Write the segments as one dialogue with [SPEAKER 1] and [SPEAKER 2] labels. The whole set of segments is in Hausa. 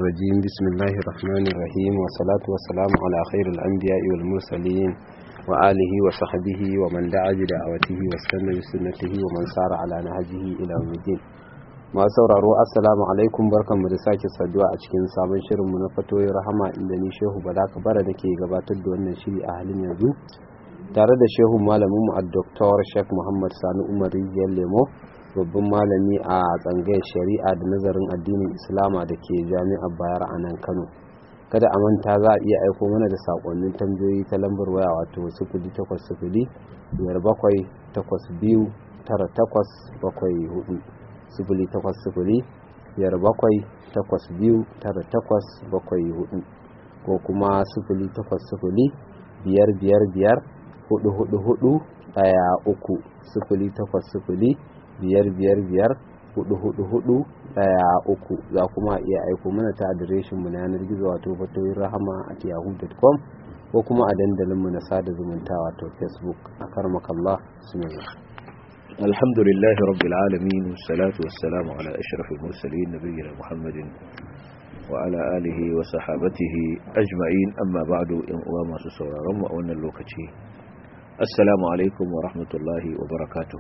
[SPEAKER 1] الرجيم بسم الله الرحمن الرحيم والصلاة والسلام على خير الأنبياء والمرسلين وآله وصحبه ومن دعا بدعوته واستنى بسنته ومن سار على نهجه إلى يوم الدين masu sauraro assalamu alaikum barkanmu da sake saduwa a cikin sabon shirinmu na fatoyin rahama inda ni shehu bala kabara da ke gabatar da wannan shiri a halin yanzu tare da shehu malaminmu a Dr. Sheikh Muhammad Sani Umar Rijiyar Lemo babban malami a tsangayar shari'a da nazarin addinin Islama da ke jami'ar Bayar a nan Kano. Kada a manta za a iya aiko mana da sakonnin tambayoyi ta lambar waya wato sifili takwas sifili biyar bakwai takwas biyu tara takwas bakwai hudu sifili takwas sifili biyar bakwai takwas biyu tara takwas bakwai hudu ko kuma sifili takwas sifili biyar biyar biyar hudu hudu hudu daya uku sifili takwas sifili biyar biyar biyar hudu hudu hudu daya uku za kuma iya aiko mana ta adireshin mu na yanar gizo wato fatoyin rahama at yahoo.com ko kuma a dandalin mu na sada zumunta wato facebook a karmakallah bismillah
[SPEAKER 2] الحمد لله رب العالمين والصلاة والسلام على أشرف المرسلين نبينا محمد وعلى آله وصحابته أجمعين أما بعد إن أمام سسورا رمى وأن اللوكتي السلام عليكم ورحمة الله وبركاته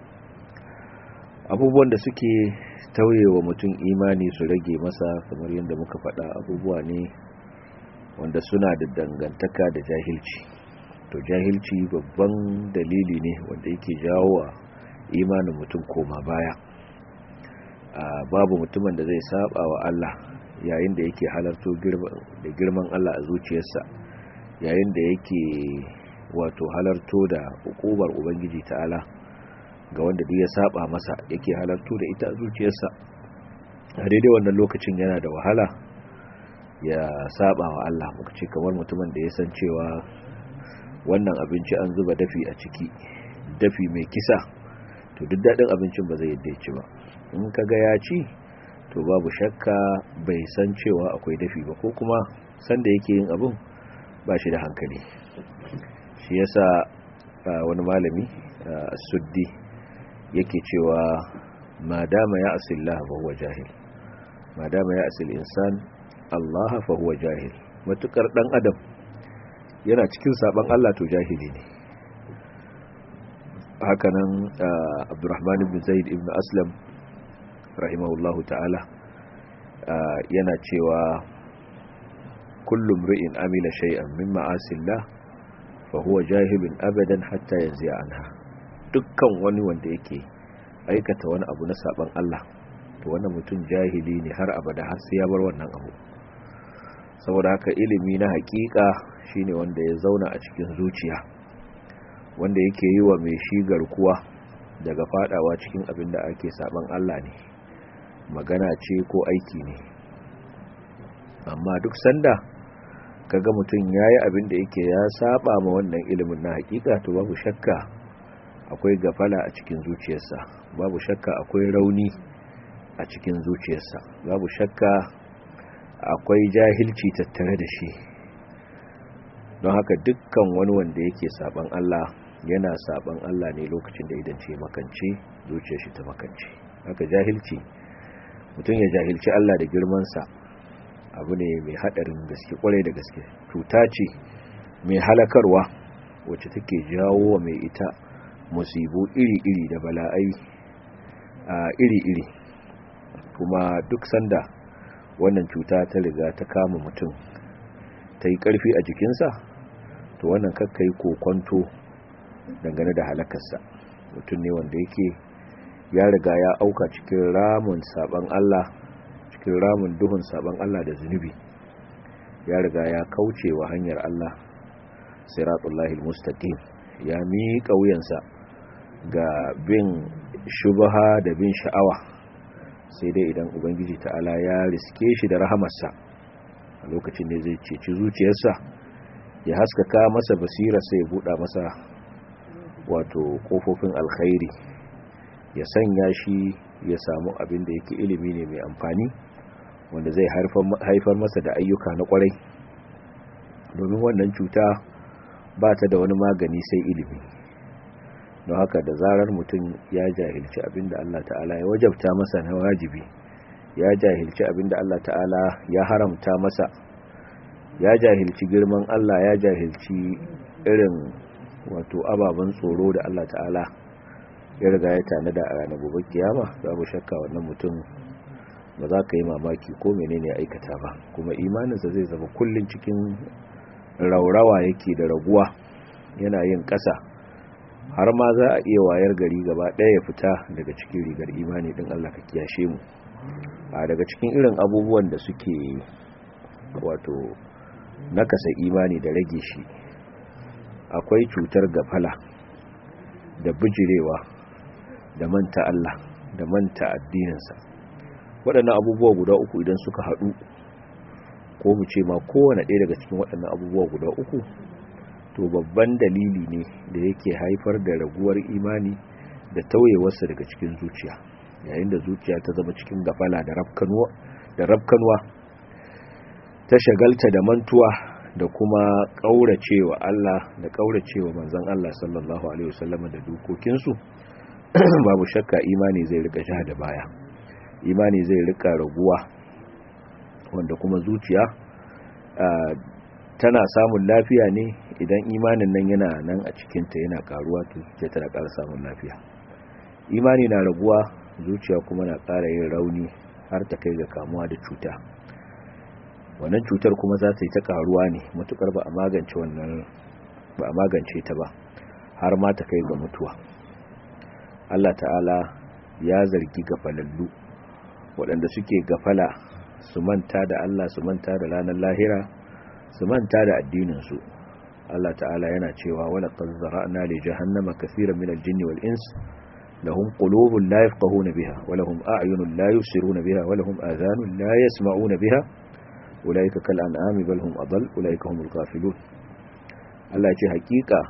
[SPEAKER 2] abubuwan da suke tauye wa mutum imani su rage masa kamar yadda muka faɗa abubuwa ne wanda suna da dangantaka da jahilci to jahilci babban dalili ne wanda yake jawo wa imanin mutum koma baya babu mutumin da zai saba wa Allah yayin da yake halarto da girman Allah a zuciyarsa yayin da yake wato halarto da hukumar ubangiji ta'ala ga wanda duk ya saba masa yake halarto da ita a zuciyarsa a daidai wannan lokacin yana da wahala ya saba wa Allah muka ce kamar mutumin da ya san cewa wannan abinci an zuba dafi a ciki dafi mai kisa to duk daɗin abincin ba zai yadda ci ba in kaga ya ci to babu shakka bai san cewa akwai dafi ba ko kuma sanda yake yin abin ba shi da hankali shi yasa wani malami suddi yake cewa madama ya asillah fa huwa jahil madama ya asil insan Allah fa huwa jahil matukar dan adam yana cikin saban Allah to jahili ne hakanan abdurrahman ibn zaid ibn aslam rahimahullahu ta'ala yana cewa kullum ri'in amila shay'an min ma'asillah fa huwa jahilun abadan hatta yanzu anha dukkan wani wanda yake aikata wani abu na saban Allah to wannan mutum jahili ne har abada har sai ya bar wannan abu saboda haka ilimi na hakika shine wanda ya zauna a cikin zuciya wanda yake yi wa mai shi garkuwa daga fadawa cikin abin da ake saban Allah ne magana ce ko aiki ne amma duk sanda kaga mutum yayi abin da yake ya saba ma wannan ilimin na hakika to babu shakka akwai gafala a cikin zuciyarsa babu shakka akwai rauni a cikin zuciyarsa babu shakka akwai jahilci tattare da shi don haka dukkan wani wanda yake saban Allah yana saban Allah ne lokacin da idan ce makance zuciyar shi ta makance haka jahilci mutum ya jahilci Allah da girmansa abu ne mai hadarin gaske kwarai da gaske cuta ce mai halakarwa wacce take jawo wa mai ita musibu iri-iri da bala'ai a iri-iri kuma duk sanda wannan cuta ta riga ta kama mutum ta yi ƙarfi a jikinsa to wannan kakka yi kokonto dangane da halakarsa mutum ne wanda yake ya riga ya auka cikin ramun saban Allah cikin ramun duhun saban Allah da zunubi ya riga ya kauce wa hanyar Allah siratullahi mustaqim ya miƙa wuyansa ga bin shubaha da bin sha'awa sai dai idan ubangiji ta'ala ya riske shi da rahamarsa a lokacin ne zai ceci zuciyarsa ya haskaka masa basira sai ya buɗa masa wato ƙofofin alkhairi ya sanya shi ya samu abin da yake ilimi ne mai amfani wanda zai haifar masa da ayyuka na kwarai domin wannan cuta ba ta da wani magani sai ilimi don haka da zarar mutum ya jahilci abinda Allah ta'ala ya wajabta masa na wajibi ya jahilci abinda Allah ta'ala ya haramta masa ya jahilci girman Allah ya jahilci irin wato ababen tsoro da Allah ta'ala ya riga ya tanada a ranar gobe kiyama babu shakka wannan mutum ba za ka yi mamaki ko menene aikata ba kuma imaninsa zai zama kullun cikin raurawa yake da raguwa yana yin ƙasa har ma za a iya wayar gari gaba ɗaya ya fita daga cikin rigar imani ɗin Allah ka kiyashe mu a daga cikin irin abubuwan da suke wato nakasa imani da rage shi akwai cutar gafala da bijirewa da manta Allah da manta addininsa waɗannan abubuwa guda uku idan suka haɗu ko mu ce ma kowane ɗaya daga cikin waɗannan abubuwa guda uku to babban dalili ne da yake haifar da raguwar imani da tauyewarsa daga cikin zuciya yayin da zuciya ta zama cikin gafala da rafkanuwa ta shagalta da mantuwa da kuma ƙauracewa Allah da ƙauracewa manzon Allah sallallahu alaihi wasallam da dokokinsu babu shakka imani zai rika sha da baya imani zai rika raguwa wanda kuma zuciya tana samun lafiya ne idan imanin nan yana nan a cikinta yana karuwa to zuciya tana ƙara samun lafiya imani na raguwa zuciya kuma na ƙara yin rauni har ta kai ga kamuwa da cuta wannan cutar kuma za ta yi ta karuwa ne matukar ba a magance wannan ba a magance ta ba har ma ta kai ga mutuwa Allah ta'ala ya zargi gafalallu waɗanda suke gafala su manta da Allah su manta da ranar lahira su manta da addininsu Allah ta'ala yana cewa wala qad zara'na li jahannama kaseeran min al-jinni wal ins lahum qulubun la yafqahuna biha wa lahum a'yunun la yubsiruna biha wa lahum adhanun la yasma'una biha ulaika kal an'ami bal hum adall ulaika humul ghafilun Allah ce hakika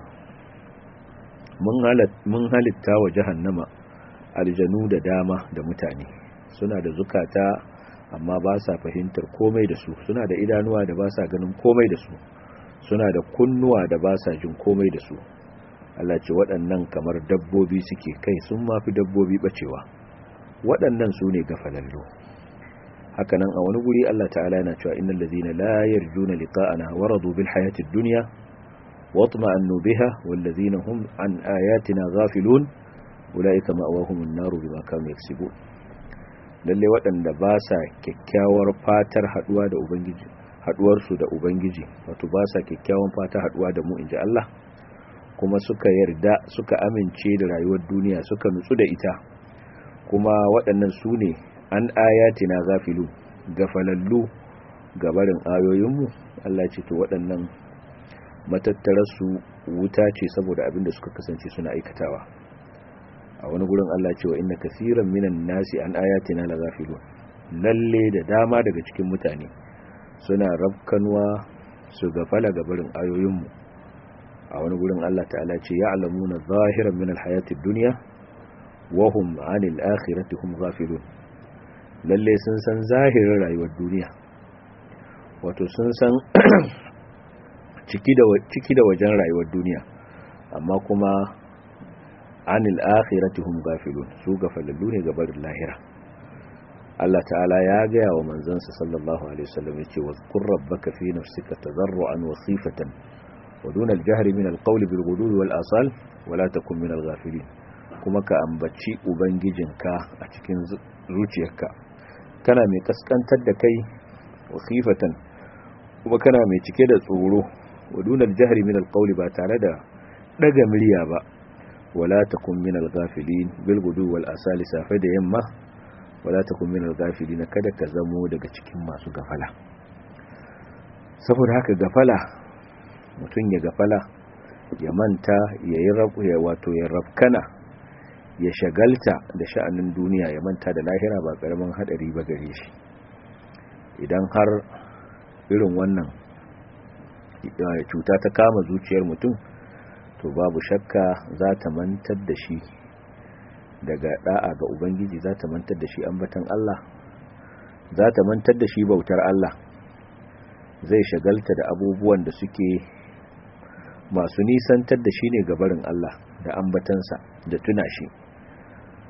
[SPEAKER 2] mun halitta wa jahannama aljanu da dama da mutane suna da zukata amma ba sa fahimtar komai da su suna da idanuwa da ba sa ganin komai da su suna da kunnuwa da ba sa jin komai da su Allah ce waɗannan kamar dabbobi suke kai sun mafi dabbobi bacewa waɗannan su ne gafalallo hakanan a wani guri Allah ta'ala yana cewa innal ladhina la yarjuna liqa'ana waradu bil hayatid dunya واطمأنوا بها والذين هم عن آياتنا غافلون أولئك مأواهم النار بما كانوا يكسبون lalle waɗanda ba sa kyakkyawar fatar haɗuwa da ubangiji haɗuwarsu da ubangiji wato ba sa kyakkyawan fata haɗuwa da mu inji Allah kuma suka yarda suka amince da rayuwar duniya suka nutsu da ita kuma waɗannan su ne an ayatina gafilu gafalallu gabarin ayoyinmu Allah ce to waɗannan matattararsu wuta ce saboda abin da suka kasance suna aikatawa a wani gurin Allah cewa inna kasiran minan nasi an ayatina la ghafilun lalle da dama daga cikin mutane suna rabkanwa su gafala ga barin ayoyinmu a wani gurin Allah ta'ala ce ya'lamuna zahiran min alhayati dunya wa hum 'anil akhirati hum ghafilun lalle sun san zahirin rayuwar duniya wato sun san ciki da wajen rayuwar duniya amma kuma anil akhirati hum gafilun su gafalallu ne ga barin lahira Allah ta'ala ya gaya wa manzansa sallallahu alaihi wasallam yace wa qur rabbaka fi nafsika tadarruan wa khifatan wa duna al-jahri min al-qawli bil ghudwi wal asal wa la takun min al-ghafilin kuma ka ambaci ubangijinka a cikin zuciyarka kana mai kaskantar da kai wa khifatan kuma kana mai cike da tsoro ودون الجهر من القول با tare da daga murya ba wala takun min al-ghafilin bil gudu wal asali safe da yamma wala takun min al-ghafilin kada ka zamo daga cikin masu gafala saboda haka gafala mutum ya gafala ya manta ya yi rabu ya wato ya rafkana ya shagalta da sha'anin duniya ya manta da lahira ba karamin hadari ba gare shi idan har irin wannan cuta ta kama zuciyar mutum to babu shakka za ta mantar da shi daga da'a ga ubangiji za ta mantar da shi ambatan Allah za ta mantar da shi bautar Allah zai shagalta da abubuwan da suke masu nisantar da shi ne gabarin Allah da ambatansa da tuna shi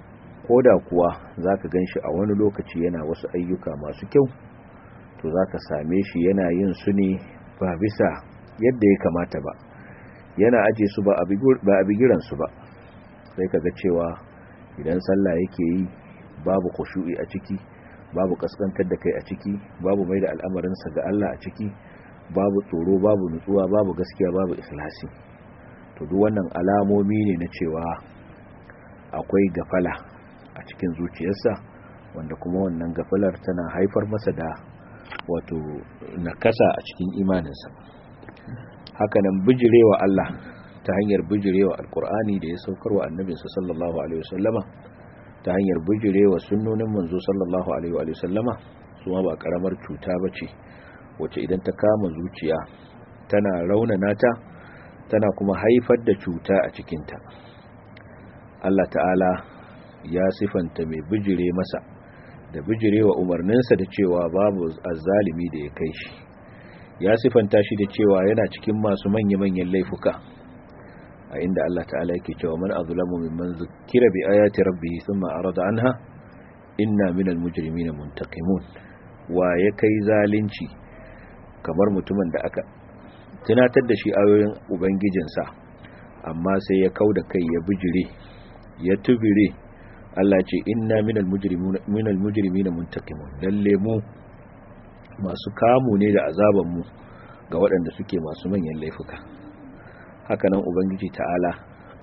[SPEAKER 2] koda kuwa zaka ganshi a wani lokaci yana wasu ayyuka masu kyau to zaka same shi yana yin su ne ba bisa yadda ya kamata ba yana aje su ba a bigiran su ba sai kaga cewa idan sallah yake yi babu khushu'i a ciki babu kaskantar da kai a ciki babu mai da al'amarinsa ga Allah a ciki babu tsoro babu nutsuwa babu gaskiya babu ikhlasi to duk wannan alamomi ne na cewa akwai gafala a cikin zuciyarsa wanda kuma wannan gafalar tana haifar masa da wato nakasa a cikin imaninsa hakanan bijirewa Allah ta hanyar bijirewa alkur'ani da ya saukarwa annabinsa sallallahu alaihi wasallama ta hanyar bijirewa sunnonin manzo sallallahu alaihi wasallama su ma ba karamar cuta bace wacce idan ta kama zuciya tana raunana ta tana kuma haifar da cuta a cikinta Allah ta'ala ya sifanta mai bijire masa da bijirewa umarninsa da cewa babu azzalimi da ya kai shi ya sifanta shi da cewa yana cikin masu manya-manyan laifuka a inda Allah ta'ala yake cewa man azlamu mimman zukira bi ayati rabbih thumma arada anha inna minal mujrimina muntaqimun wa ya kai zalunci kamar mutumin da aka tunatar da shi ayoyin ubangijinsa amma sai ya kauda kai ya bijire ya tubire Allah ce inna minal mujrimina minal mujrimina muntaqimun lalle mu masu kamu ne da azaban mu ga waɗanda suke masu manyan laifuka hakanan ubangiji ta'ala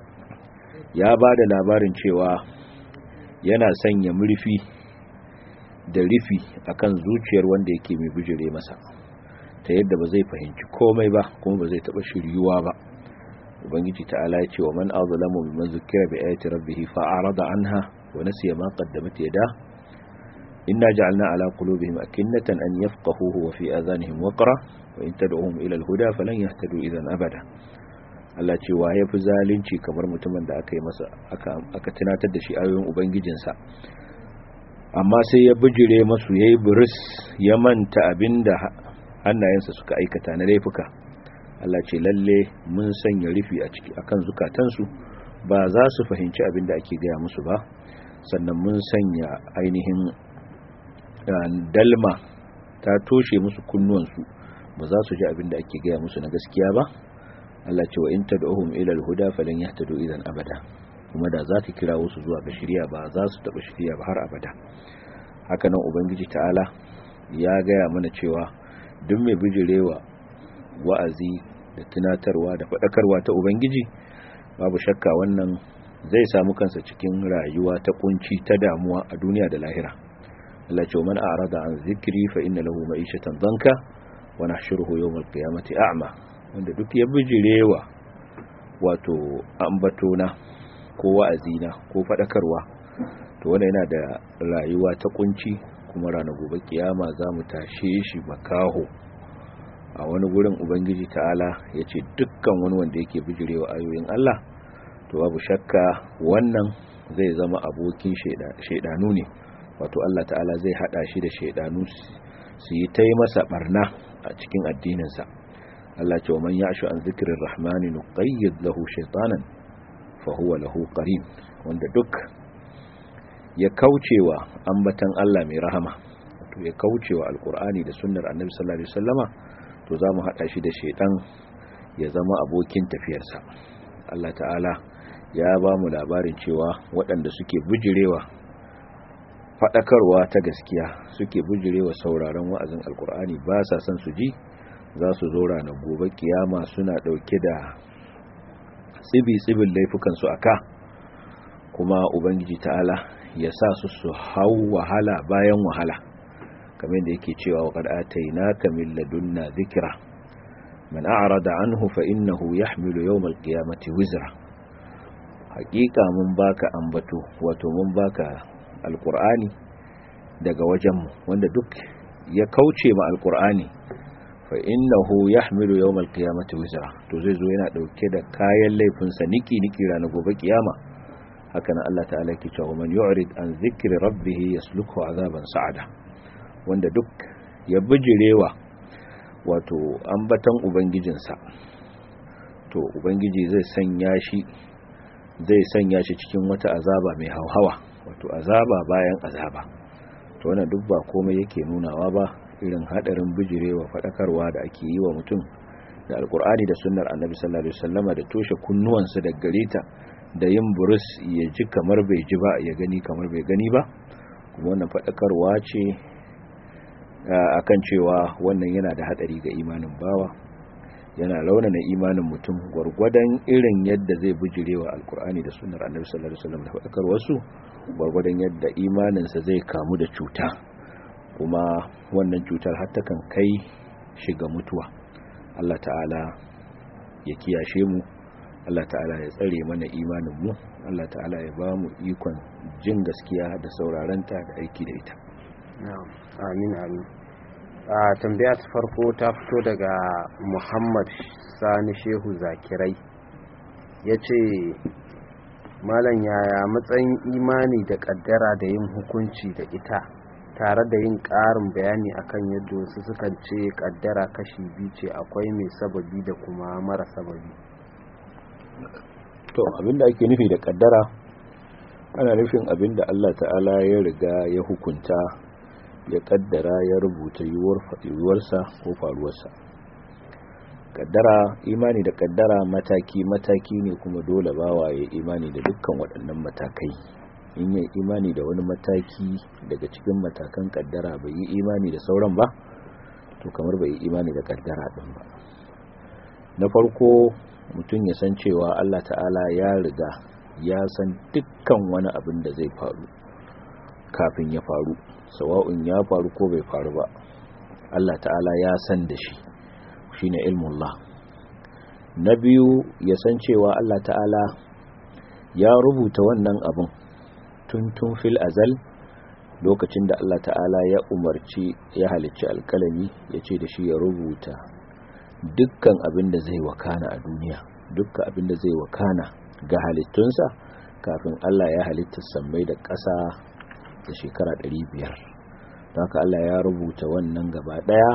[SPEAKER 2] ya ba da labarin cewa yana sanya murfi da rufi akan zuciyar wanda yake mai bijire masa ta yadda ba zai fahimci komai ba kuma ba zai taba shiryuwa ba ubangiji ta'ala ya ce wa man azlamu mimman zukira bi ayati rabbih fa arada anha wa nasiya ma qaddamat yada inna ja'alna ala qulubihim akinnatan an yafqahuhu wa fi adhanihim waqra wa in tad'uhum ila al-huda falan yahtadu idan abada Allah ce wa yafi zalunci kamar mutumin da aka yi masa aka aka tunatar da shi ayoyin ubangijinsa amma sai ya bijire masu yayi buris ya manta abinda hannayensa suka aikata na laifuka Allah ce lalle mun sanya rufi a ciki akan zukatansu ba za su fahimci abin da ake gaya musu ba sannan mun sanya ainihin dalma ta toshe musu kunnuwansu ba za su ji abin da ake gaya musu na gaskiya ba Allah ce wa in tad'uhum ila al-huda falan yahtadu idan abada kuma da za ka kira wasu zuwa ga shirya ba za su taba shirya ba har abada haka nan ubangiji ta'ala ya gaya mana cewa duk mai bijirewa wa'azi da tunatarwa da faɗakarwa ta ubangiji babu shakka wannan zai samu kansa cikin rayuwa ta kunci ta damuwa a duniya da lahira Allah ce man a'rada an zikri fa inna lahu ma'ishatan danka wa nahshuruhu yawm al-qiyamati a'ma wanda duk ya bijirewa wato ambatona ko wa'azina ko faɗakarwa to wannan yana da rayuwa ta kunci kuma ranar gobe kiyama za mu tashe shi makaho a wani gurin ubangiji ta'ala ya ce dukkan wani wanda yake bijirewa ayoyin Allah to babu shakka wannan zai zama abokin shaidanu ne wato Allah ta'ala zai hada shi da shaidanu su yi ta yi masa barna a cikin addininsa Allah ce wa man ya'shu an zikirin rahmani nuqayyid lahu shaytanan fa huwa lahu qarin wanda duk ya kaucewa ambatan Allah mai rahama to ya kaucewa alkur'ani da sunnar annabi sallallahu alaihi wasallama to zamu hada shi da shedan ya zama abokin tafiyarsa Allah ta'ala ya ba mu labarin cewa waɗanda suke bujirewa faɗakarwa ta gaskiya suke bujirewa sauraron wa'azin alkur'ani ba sa son su ji za su zo ranar gobe kiyama suna ɗauke da tsibi-tsibin laifukansu a ka kuma ubangiji ta'ala ya sa su su hau wahala bayan wahala kamar da yake cewa wa qad atainaka min ladunna dhikra man a'rada anhu fa innahu yahmilu yawm al-qiyamati wizra haqiqa mun baka ambato wato mun baka alqur'ani daga wajenmu wanda duk ya kauce ma alqur'ani fa innahu yahmilu yawm al-qiyamati wizra to zai zo yana dauke da kayan laifinsa niki niki ranar gobe kiyama haka nan Allah ta'ala ke cewa man yu'rid an zikri rabbih yasluku azaban sa'ada wanda duk ya bijirewa wato ambatan ubangijinsa to ubangiji zai sanya shi zai sanya shi cikin wata azaba mai hauhawa wato azaba bayan azaba to wannan duk ba komai yake nunawa ba irin hadarin bijirewa fadakarwa da ake yi wa mutum da alkur'ani da sunnar annabi sallallahu alaihi wasallama da toshe kunnuwansa da gareta da yin burus ya ji kamar bai ji ba ya gani kamar bai gani ba kuma wannan fadakarwa ce akan cewa wannan yana da hadari ga imanin bawa yana launana imanin mutum gwargwadon irin yadda zai bijirewa alkur'ani da sunnar annabi sallallahu alaihi wasallam da fadakar wasu gwargwadon yadda imaninsa zai kamu da cuta kuma wannan cutar har ta kan kai shiga mutuwa Allah ta'ala ya kiyashe mu Allah ta'ala ya tsare mana imanin mu Allah ta'ala ya ba mu ikon jin gaskiya da saurarenta da aiki da ita
[SPEAKER 1] amin amin a tambaya ta farko ta fito daga muhammad sani shehu zakirai ya ce malam yaya matsayin imani da kaddara da yin hukunci da ita tare da yin ƙarin bayani akan yadda wasu sukan ce kaddara kashi biyu ce akwai mai sababi da kuma mara sababi
[SPEAKER 2] to abinda ake nufi da kaddara ana nufin abinda Allah ta'ala ya riga ya hukunta ya kaddara ya rubuta yiwuwarsa ko faruwarsa kaddara imani da kaddara mataki mataki ne kuma dole bawa ya imani da dukkan waɗannan matakai in yi imani da wani mataki daga cikin matakan kaddara bai yi imani da sauran ba to kamar bai yi imani da kaddara din ba na farko mutum ya san cewa Allah ta'ala ya riga ya san dukkan wani abin da zai faru kafin ya faru sawa'un ya faru ko bai faru ba Allah ta'ala ya san da shi shine ilmullah na biyu ya san cewa Allah ta'ala ya rubuta wannan abin tuntun fil azal lokacin da Allah ta'ala ya umarci ya halicci alkalami ya ce da shi ya rubuta dukkan abin da zai wakana a duniya dukkan abin da zai wakana ga halittunsa kafin Allah ya halitta sammai da ƙasa da shekara 500 don haka Allah ya rubuta wannan gaba ɗaya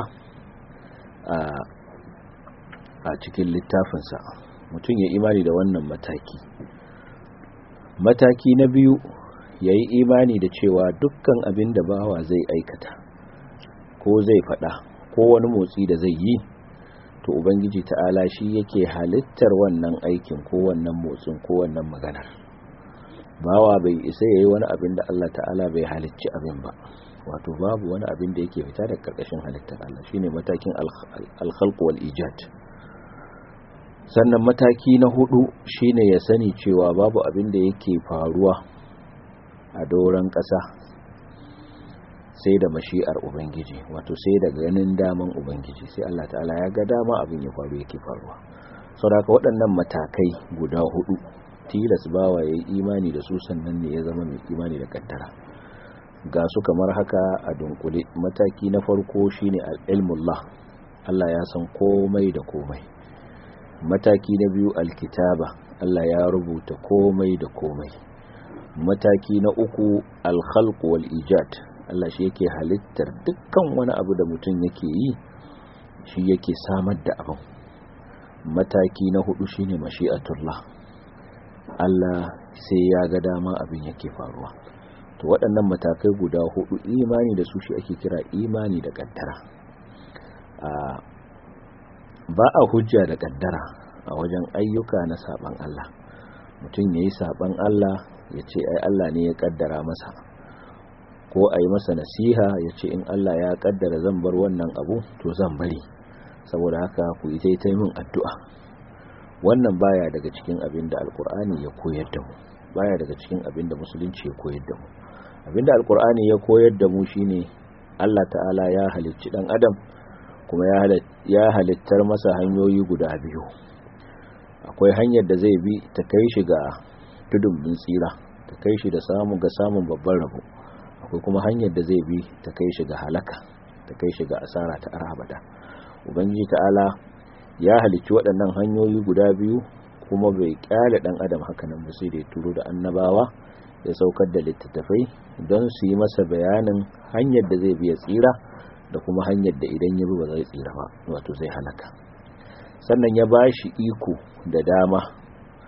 [SPEAKER 2] a cikin littafinsa mutum ya imani da wannan mataki mataki na biyu ya yi imani da cewa dukkan abin da bawa zai aikata ko zai faɗa ko wani motsi da zai yi to ubangiji ta'ala shi yake halittar wannan aikin ko wannan motsin ko wannan maganar bawa bai isa yayi wani abin da Allah ta'ala bai halicci abin ba wato babu wani abin da yake fita daga karkashin halittar Allah shine matakin al-khalq wal ijad sannan mataki na hudu shine ya sani cewa babu abin da yake faruwa a doron ƙasa sai da mashi'ar ubangiji wato sai da ganin daman ubangiji sai Allah ta'ala ya ga dama abin ya faru yake faruwa saboda waɗannan matakai guda hudu tilas bawa ya yi imani da su sannan ne ya zama mai imani da kaddara ga su kamar haka a dunkule mataki na farko shine al-ilmullah Allah ya san komai da komai mataki na biyu alkitaba Allah ya rubuta komai da komai mataki na uku al-khalq wal ijad Allah shi yake halittar dukkan wani abu da mutum yake yi shi yake samar da abin mataki na hudu shine mashi'atullah Allah sai ya ga dama abin yake faruwa to waɗannan matakai guda hudu imani da su shi ake kira imani da kaddara ba a hujja da kaddara a wajen ayyuka na saban Allah mutum yayi saban Allah ya ce ai Allah ne ya kaddara masa ko a yi masa nasiha ya ce in Allah ya kaddara zan bar wannan abu to zan bari saboda haka ku yi ta min addu'a wannan baya daga cikin abin da alkur'ani ya koyar da mu baya daga cikin abin da musulunci ya koyar da mu abin da alkur'ani ya koyar da mu shine Allah ta'ala ya halicci dan adam kuma ya halittar masa hanyoyi guda biyu akwai hanyar da zai bi ta kai shi ga tudun bin tsira ta kai shi da samu ga samun babban rabo akwai kuma hanyar da zai bi ta kai shi ga halaka ta kai shi ga asara ta arhabada ubangiji ta'ala ya halicci waɗannan hanyoyi guda biyu kuma bai kyale ɗan adam hakanan ba sai da ya turo da annabawa ya saukar da littattafai don su yi masa bayanin hanyar da zai biya tsira da kuma hanyar da idan ya bi ba zai tsira ba wato zai halaka sannan ya ba shi iko da dama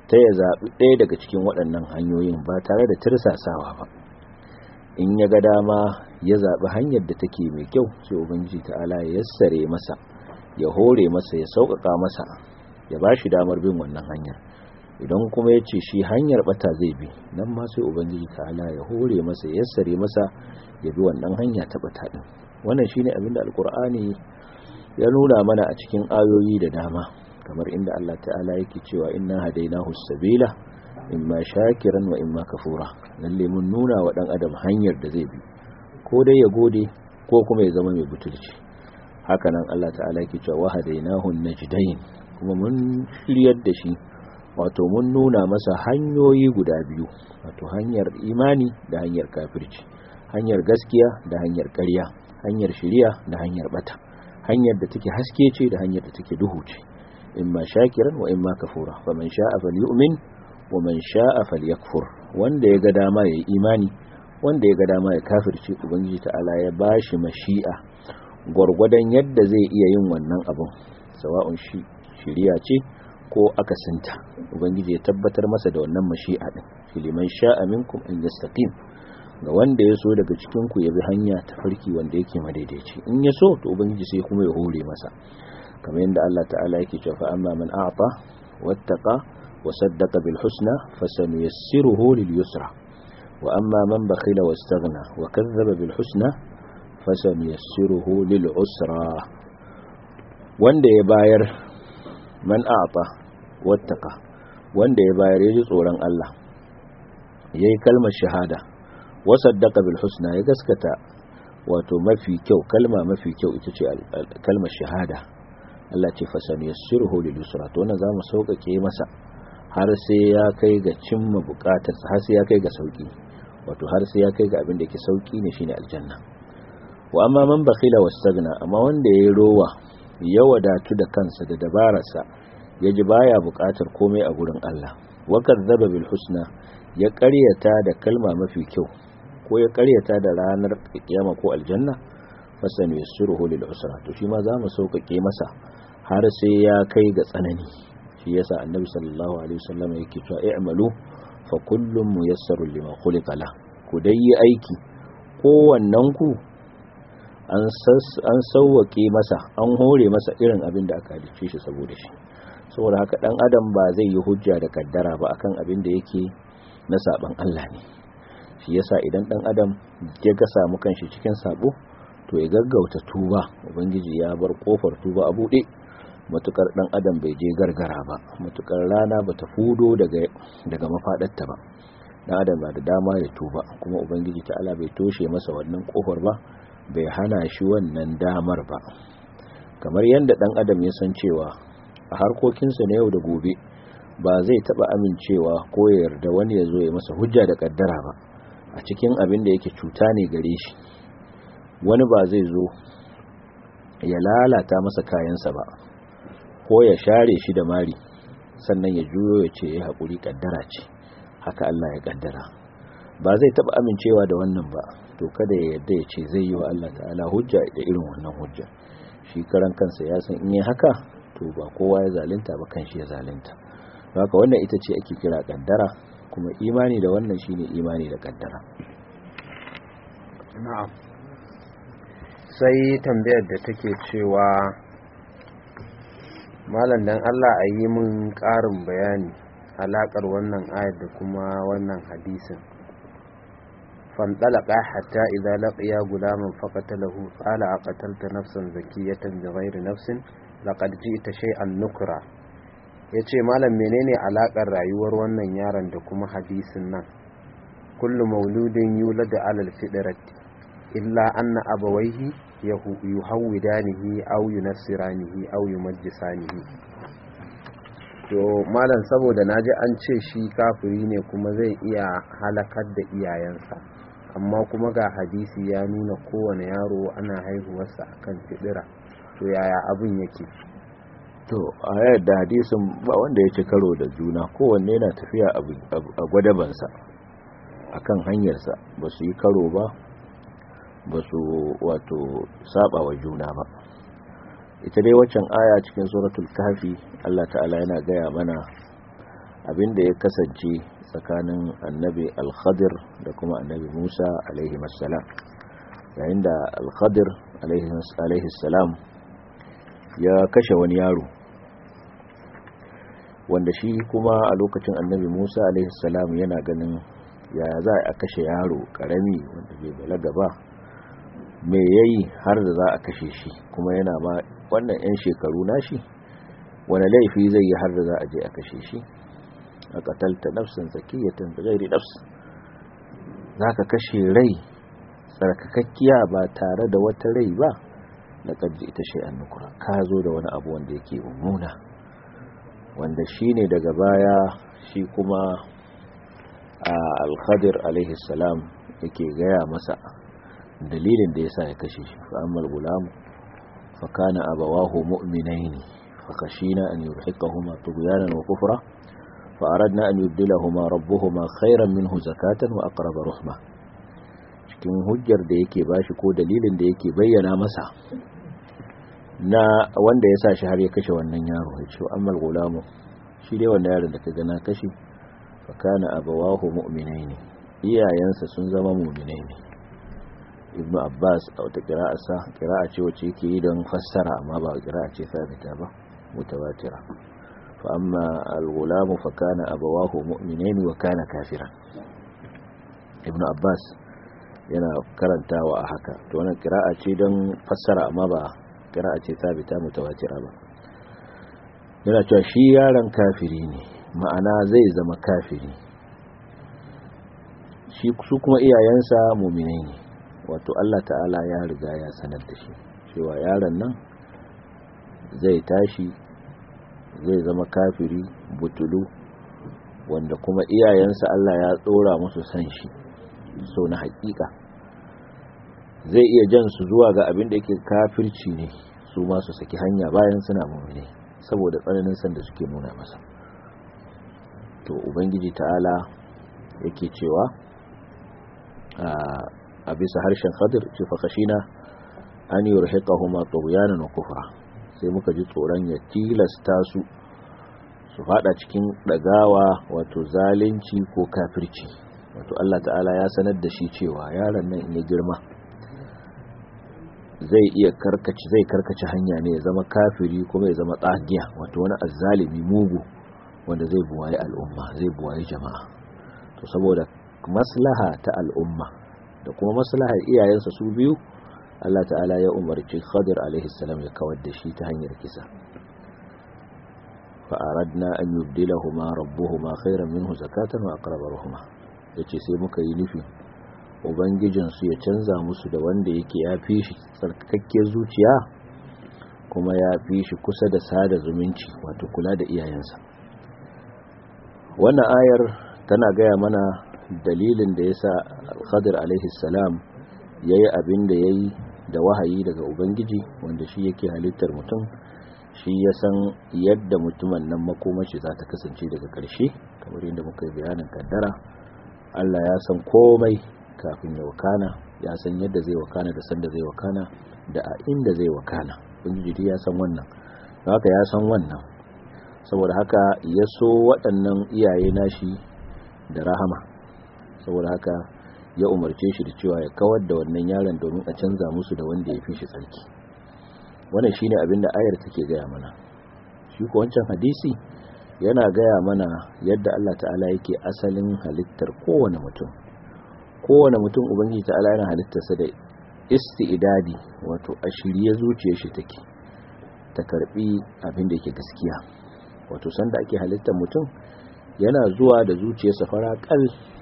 [SPEAKER 2] ta ya zaɓi ɗaya daga cikin waɗannan hanyoyin ba tare da tirsasawa ba in ya ga dama ya zaɓi hanyar da take mai kyau sai ubangiji ta'ala ya yassare masa ya hore masa ya sauƙaƙa masa ya ba shi damar bin wannan hanyar idan kuma ya ce shi hanyar bata zai bi nan ma sai ubangiji ta'ala ya hore masa ya yassare masa ya bi wannan hanya ta bata din wannan shine abin da alkur'ani ya nuna mana a cikin ayoyi da dama kamar inda Allah ta'ala yake cewa inna hadainahu sabila imma shakiran wa imma kafura lalle mun nuna wa dan adam hanyar da zai bi ko dai ya gode ko kuma ya zama mai butulci haka nan Allah ta'ala yake cewa wa hadainahu najdain kuma mun shiryar da shi wato mun nuna masa hanyoyi guda biyu wato hanyar imani da hanyar kafirci hanyar gaskiya da hanyar ƙarya hanyar shiriya da hanyar bata hanyar da take haske ce da hanyar da take duhu ce imma shakiran wa imma kafura faman sha'a falyu'min wa man sha'a falyakfur wanda ya ga dama yayi imani wanda ya ga dama ya kafirce ubangiji ta'ala ya bashi mashi'a gwargwadon yadda zai iya yin wannan abun sawa'un shi shiriya ce ko akasinta ubangiji ya tabbatar masa da wannan mashi'a din filiman sha'a minkum an yastaqim ga wanda ya so daga cikin ku ya bi hanya ta farki wanda yake madaidaici in ya so to ubangiji sai kuma ya hore masa kamar yadda Allah ta'ala yake cewa fa amma man a'ta wattaqa wa saddaqa bil husna fasanuyassiruhu lil yusra wa amma man bakhila wastaghna wa kazzaba bil husna fasanuyassiruhu lil usra wanda ya bayar man a'ta wattaqa wanda ya bayar ya ji tsoron Allah yayi kalmar shahada wa saddaqa bil husna ya gaskata wato mafi kyau kalma mafi kyau ita ce kalmar shahada Allah ce fasani yassiruhu lil yusra to wannan zamu sauƙaƙe masa har sai ya kai ga cimma buƙatarsa har sai ya kai ga sauki wato har sai ya kai ga abin da yake sauki ne shine aljanna wa amma man bakhila wastagna amma wanda yayi rowa ya wadatu da kansa da dabararsa yaji baya buƙatar komai a gurin Allah wa kadzaba bil husna ya ƙaryata da kalma mafi kyau ko ya ƙaryata da ranar kiyama ko aljanna fasan yassiruhu lil usra to shi ma zamu sauƙaƙe masa har sai ya kai ga tsanani shi yasa annabi sallallahu alaihi wasallam yake cewa i'malu fa kullum muyassarun lima khuliqa la ku dai yi aiki kowannen ku an sauwaƙe masa an hore masa irin abin da aka halicce shi saboda shi saboda haka dan adam ba zai yi hujja da kaddara ba akan abin da yake na saban Allah ne shi yasa idan dan adam ya ga samu kanshi cikin sabo to ya gaggauta tuba ubangiji ya bar kofar tuba a buɗe matukar dan adam bai je gargara ba matukar rana bata fudo daga daga mafadarta ba dan adam ba da dama ya tuba kuma ubangiji ta'ala bai toshe masa wannan kofar ba bai hana shi wannan damar ba kamar yadda dan adam ya san cewa a harkokinsa na yau da gobe ba zai taba amincewa ko ya yarda wani ya zo ya masa hujja da kaddara ba a cikin abin da yake cuta ne gare shi wani ba zai zo ya lalata masa kayansa ba ko ya share shi da mari sannan ya juyo ya ce ya haƙuri ƙaddara ce haka Allah ya ƙaddara ba zai taɓa amincewa da wannan ba to kada ya yadda ya ce zai yi wa Allah ta'ala hujja da irin wannan hujja shi karan kansa ya san in yi haka to ba kowa ya zalunta ba kan shi ya zalunta haka wannan ita ce ake kira ƙaddara kuma imani da wannan shine imani da ƙaddara
[SPEAKER 1] na'am sai tambayar da take cewa malam dan Allah a yi mun ƙarin bayani alaƙar wannan ayar da kuma wannan hadisin فانطلقا حتى إذا لقيا غلاما فقتله قال أقتلت نفسا زكية بغير نفس لقد جئت شيئا نكرا yace malam menene alakar rayuwar wannan yaron da kuma hadisin nan kullu mauludin yuladu alal fitrati illa anna abawaihi yuhawwidanihi aw yunassiranihi aw yumajjisanihi to malam saboda naji an ce shi kafiri ne kuma zai iya halakar da iyayensa amma kuma ga hadisi ya nuna kowane yaro ana haihuwarsa akan fidira to yaya abin yake
[SPEAKER 2] to a yadda hadisin ba wanda ya ci karo da juna kowanne yana tafiya a gwadabansa akan hanyarsa ba su yi karo ba ba su wato saba wa juna ba ita dai waccan aya cikin suratul kafi Allah ta'ala yana gaya mana abinda ya kasance tsakanin annabi al-khadir da kuma annabi musa alaihi salam yayin da al-khadir alaihi salam ya kashe wani yaro wanda shi kuma a lokacin annabi musa alaihi salam yana ganin ya za a kashe yaro karami wanda bai balaga ba me yayi har da za a kashe shi kuma yana ma wannan 'yan shekaru nashi wani laifi zai yi har da za a je a kashe shi a katalta nafsin zakiyatan da gairi nafs za ka kashe rai tsarkakakkiya ba tare da wata rai ba na ƙarji ita shi nukura ka zo da wani abu wanda yake mummuna wanda shi ne daga baya shi kuma a alkhadir alaihissalam yake gaya masa dalilin da ya sa ya kashe shi fa'ammal gulamu fa kana abawahu mu'minaini fa khashina an yurhiqahuma tughyanan wa kufra fa aradna an yubdilahuma rabbuhuma khayran minhu zakatan wa aqrab ruhma cikin hujjar da yake bashi ko dalilin da yake bayyana masa na wanda ya sa shi har ya kashe wannan yaro ya ce ammal gulamu shi dai wannan yaron da ka gana kashe fa kana abawahu mu'minaini iyayensa sun zama mu'minai ne ibnu abbas a wata qira'arsa qira'a ce wacce yake yi don fassara amma ba qira'a ce sabita ba mutawatira fa amma al-gulamu fa kana abawahu mu'minaini wa kana kafiran ibnu abbas yana karantawa a haka to wannan qira'a ce don fassara amma ba qira'a ce sabita mutawatira ba yana cewa shi yaron kafiri ne ma'ana zai zama kafiri shi su kuma iyayensa muminai ne wato Allah ta'ala ya riga ya sanar da shi cewa yaron nan zai tashi zai zama kafiri butulu wanda kuma iyayensa Allah ya tsora musu san shi so na hakika zai iya jan su zuwa ga abin da yake kafirci ne su ma su saki hanya bayan suna muminai saboda tsananin san da suke nuna masa to ubangiji ta'ala yake cewa a bisa harshen khadir ce fakashina an yi rahikahuma tughyanan wa kufra sai muka ji tsoron ya tilasta su su fada cikin dagawa wato zalunci ko kafirci wato Allah ta'ala ya sanar da shi cewa yaron nan in ya girma zai iya karkace zai karkace hanya ne ya zama kafiri kuma ya zama tsagiya wato wani azzalimi mugu wanda zai buwaye al'umma zai buwaye jama'a to saboda maslaha ta al'umma da kuma maslahar iyayensa su biyu Allah ta'ala ya umarci Khadir alaihi salam ya kawar da shi ta hanyar kisa fa aradna an yubdilahuma rabbuhuma khayran minhu zakatan wa aqraba ruhma yace sai muka yi nufi ubangijin su ya canza musu da wanda yake ya fi shi tsarkakakken zuciya kuma ya fi shi kusa da sada zumunci wato kula da iyayensa wannan ayar tana gaya mana dalilin da ya sa khadir alaihi salam ya yi abin da ya yi da wahayi daga ubangiji wanda shi yake halittar mutum shi ya san yadda mutumin nan makomashi za ta kasance daga ƙarshe kamar yadda muka yi bayanin kaddara allah ya san komai kafin ya wakana ya san yadda zai wakana da sanda zai wakana da a inda zai wakana ubangiji ya san wannan haka ya san wannan saboda haka ya so waɗannan iyaye nashi da rahama saboda haka ya umarce shi da cewa ya kawar da wannan yaron domin a canza musu da wanda ya fi shi tsarki wannan shine abin da ayar take gaya mana shi ko wancan hadisi yana gaya mana yadda Allah ta'ala yake asalin halittar kowane mutum kowane mutum ubangiji ta'ala yana halittarsa da isti'dadi wato a shirye zuciyar shi take ta karbi abin da yake gaskiya wato sanda ake halittar mutum yana zuwa da zuciyarsa fara kal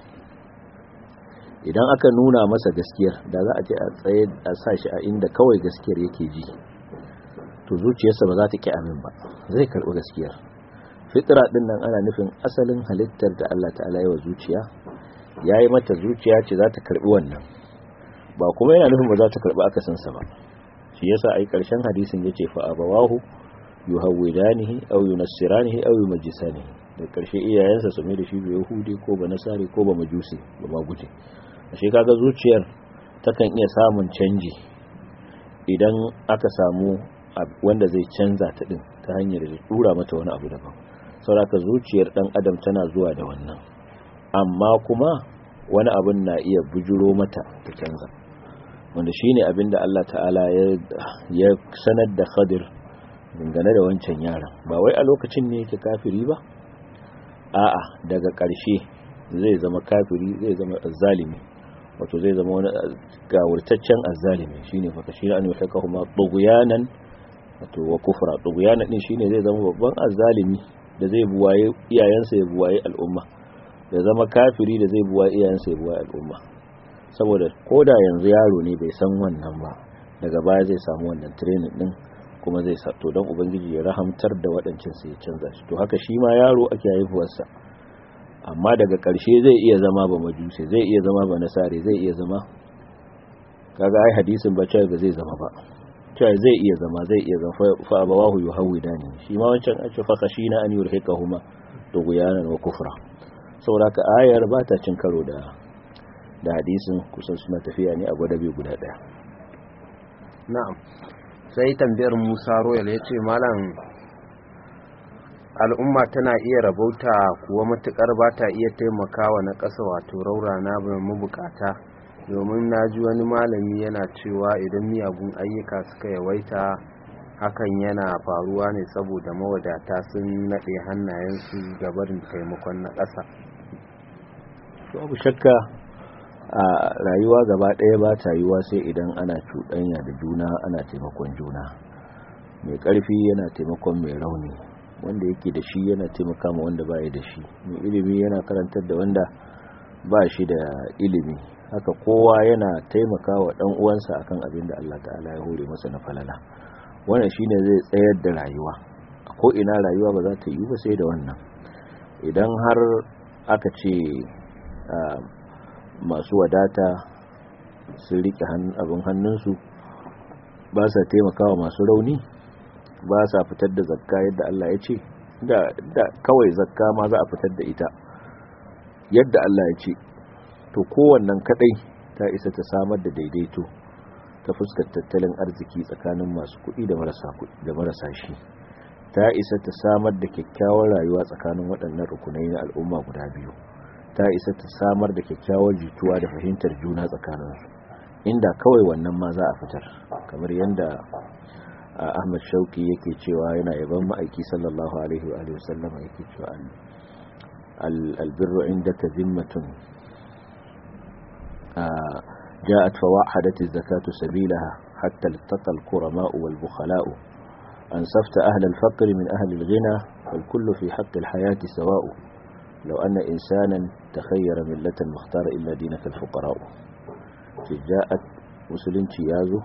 [SPEAKER 2] idan aka nuna masa gaskiyar da za a ce a tsaye a sa shi a inda kawai gaskiyar yake ji to zuciyarsa ba za ta ki amin ba zai karɓi gaskiyar fitra din nan ana nufin asalin halittar da Allah ta'ala yi wa zuciya ya yi mata zuciya ce za ta karɓi wannan ba kuma yana nufin ba za ta karɓi akasinsa ba shi yasa ai ƙarshen hadisin ya ce fa abawahu yuhawwidanihi aw yunassiranihi aw yumajjisanihi da ƙarshe iyayensa su mai da shi yahudi ko ba nasari ko ba majusi ba ma guje ashe kaga zuciyar takan iya samun canji idan aka samu wanda zai canza ta din ta hanyar da dura mata wani abu daban sauraka zuciyar dan adam tana zuwa da wannan amma kuma wani abin na iya bujuro mata ta canza wanda shine abin da Allah ta'ala ya sanar da Khadir dangane da wancan yaron ba wai a lokacin ne yake kafiri ba a'a daga ƙarshe zai zama kafiri zai zama azzalimi wato zai zama wani gawurtaccen azzalimi shine fa kashi an yutaka kuma tughyanan wato wa kufra tughyanan din shine zai zama babban azzalimi da zai buwaye iyayensa ya buwaye al'umma ya zama kafiri da zai buwaye iyayensa ya buwaye al'umma saboda koda yanzu yaro ne bai san wannan ba daga baya zai samu wannan training din kuma zai sa to don ubangiji ya rahamtar da waɗancan sai ya canza shi to haka shi ma yaro ake haihuwarsa amma daga ƙarshe zai iya zama ba majusi zai iya zama ba nasare zai iya zama kaga ai hadisin ba cewa ba zai zama ba cewa zai iya zama zai iya zama fa abawahu yuhawidani shi ma wancan an ce fa khashina an yurhiqahuma tughyanan wa kufra saboda ka ayar ba ta cin karo da da hadisin kusan suna tafiya ne a gwadabe guda daya
[SPEAKER 1] na'am sai tambayar Musa Royal yace malam al'umma tana iya rabauta kuwa matukar ba ta iya taimakawa na ƙasa wato raurana ba mabukata domin na ji wani malami yana cewa idan miyagun ayyuka suka yawaita hakan yana faruwa ne saboda mawadata sun naɗe hannayensu gabarin taimakon na ƙasa
[SPEAKER 2] abu shakka a rayuwa gaba ɗaya ba ta yiwa sai idan ana cuɗanya da juna ana taimakon juna mai ƙarfi yana taimakon mai rauni wanda yake da shi yana taimaka ma wanda baya da shi mai ilimi yana karantar da wanda ba shi da ilimi haka kowa yana taimaka wa dan uwansa akan abin da Allah ta'ala ya hore masa na falala wannan shine zai tsayar da rayuwa ko ina rayuwa ba za ta yi ba sai da wannan idan har aka ce masu wadata sun rike abin hannunsu ba sa taimakawa masu rauni ba sa fitar da zakka yadda Allah ya ce da kawai zakka ma za a fitar da ita yadda Allah ya ce to kowannan kadai ta isa ta samar da daidaito ta fuskar tattalin arziki tsakanin masu kuɗi da marasa kuɗi da marasa shi ta isa ta samar da kyakkyawar rayuwa tsakanin waɗannan rukunai na al'umma guda biyu ta isa ta samar da kyakkyawar jituwa da fahimtar juna tsakaninsu inda kawai wannan ma za a fitar kamar yadda Ahmad Shauki yake cewa yana yaban ma'aiki sallallahu alaihi wa alihi wasallama yake cewa albirru indaka zimmatun جاءت فوحدت الزكاة سبيلها حتى التقى الكرماء والبخلاء أنصفت أهل الفقر من أهل الغنى فالكل في حق الحياة سواء لو أن إنسانا تخير ملة مختار إلا دينك الفقراء جاءت مسلم تيازه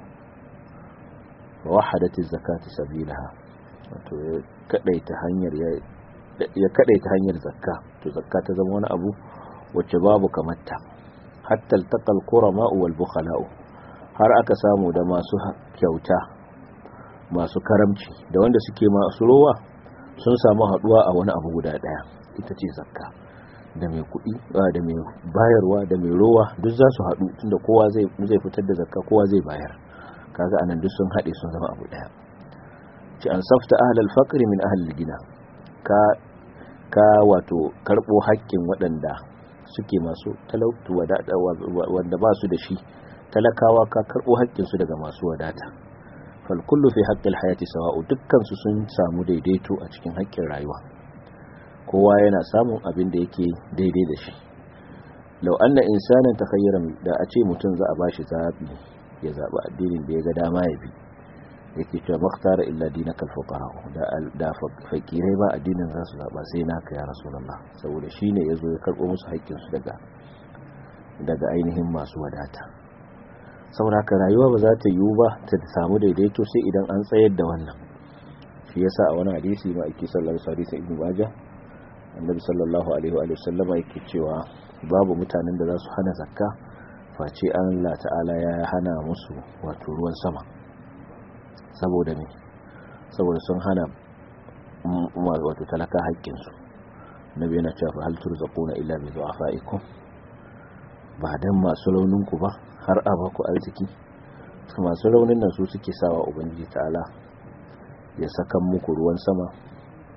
[SPEAKER 2] ووحدت الزكاة سبيلها كديت هنير ya kadaita hanyar zakka to zakka ta zama wani abu wacce babu kamarta hatta altaqal qurama wal bukhala'u har aka samu da masu kyauta masu karamci da wanda suke masu rowa sun samu haduwa a wani abu guda daya ita ce zakka da mai kuɗi da mai bayarwa da mai rowa duk za su haɗu tunda kowa zai zai fitar da zakka kowa zai bayar kaga anan duk sun haɗe sun zama abu daya ci an safta ahlal faqri min ahlil gina ka ka wato karbo haƙƙin waɗanda suke masu talautu wanda ba su da shi talakawa ka karbo haƙƙinsu daga masu wadata fal kullu fi haqqil hayati sawa'u dukkan su sun samu daidaito a cikin haƙƙin rayuwa kowa yana samun abin da yake daidai da shi law anna insanan takhayyara da a ce mutum za a bashi zabi ya zabi addinin da ya ga dama ya bi yake cewa makhtara illa dinaka alfuqara da da fakirai ba addinin za su zaba sai naka ya rasulullah saboda shine yazo ya karbo musu haƙƙin su daga daga ainihin masu wadata saboda ka rayuwa ba za ta yiwu ba ta samu daidaito sai idan an tsayar da wannan shi yasa a wani hadisi ma ake sallallahu alaihi wasallam ibnu majah annabi sallallahu alaihi wa sallama yake cewa babu mutanen da za su hana zakka face Allah ta'ala ya hana musu wato ruwan sama saboda ne saboda sun hana wato talaka haƙƙinsu nabi yana cewa fa hal turzaquna illa bi du'afaikum ba dan masu raunin ku ba har a baku arziki masu raunin nan su suke sawa ubangiji ta'ala ya saka muku ruwan sama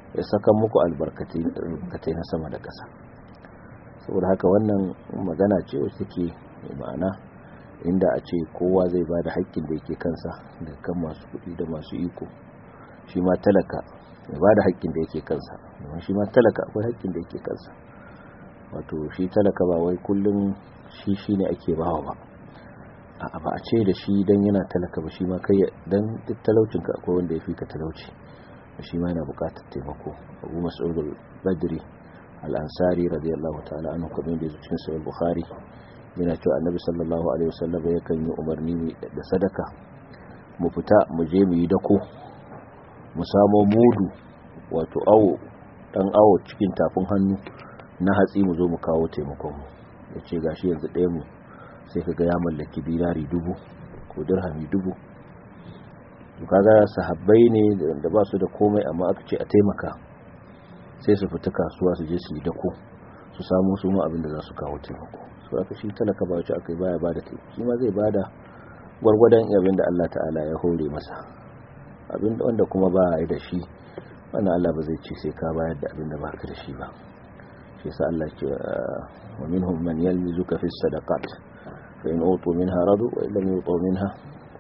[SPEAKER 2] ya saka muku albarkatai na sama da ƙasa saboda haka wannan magana ce wacce take mai ma'ana inda a ce kowa zai ba da haƙƙin da yake kansa da kan masu kuɗi da masu iko shi ma talaka ya ba da haƙƙin da yake kansa domin shi ma talaka akwai haƙƙin da yake kansa wato shi talaka ba wai kullum shi shi ne ake bawa ba a ba a ce da shi don yana talaka ba shi ma kai don duk talaucinka akwai wanda ya fi ka talauci shi ma yana buƙatar taimako abu mas'udul badri al-ansari radiyallahu ta'ala anhu kamar da yake cikin sahih bukhari yana cewa annabi sallallahu alaihi wasallam yakan yi umarni da sadaka mu fita mu je mu yi dako mu samo mudu wato awo dan awo cikin tafin hannu na hatsi mu zo mu kawo taimakon mu yace gashi yanzu ɗaya mu sai kaga ya mallaki dinari dubu ko dirhami dubu to kaga sahabbai ne da ba su da komai amma aka ce a taimaka sai su fita kasuwa su je su yi dako su samu su ma abin da za su kawo taimako su aka shi talaka ba wacce aka yi baya bada taimako shi ma zai bada gwargwadon abin da Allah ta'ala ya hore masa abin wanda kuma ba ya da shi wannan Allah ba zai ce sai ka bayar da abin da baka da shi ba shi yasa Allah ce wa minhum man yalmizuka fi sadaqat fa in utu minha radu wa illam yutu minha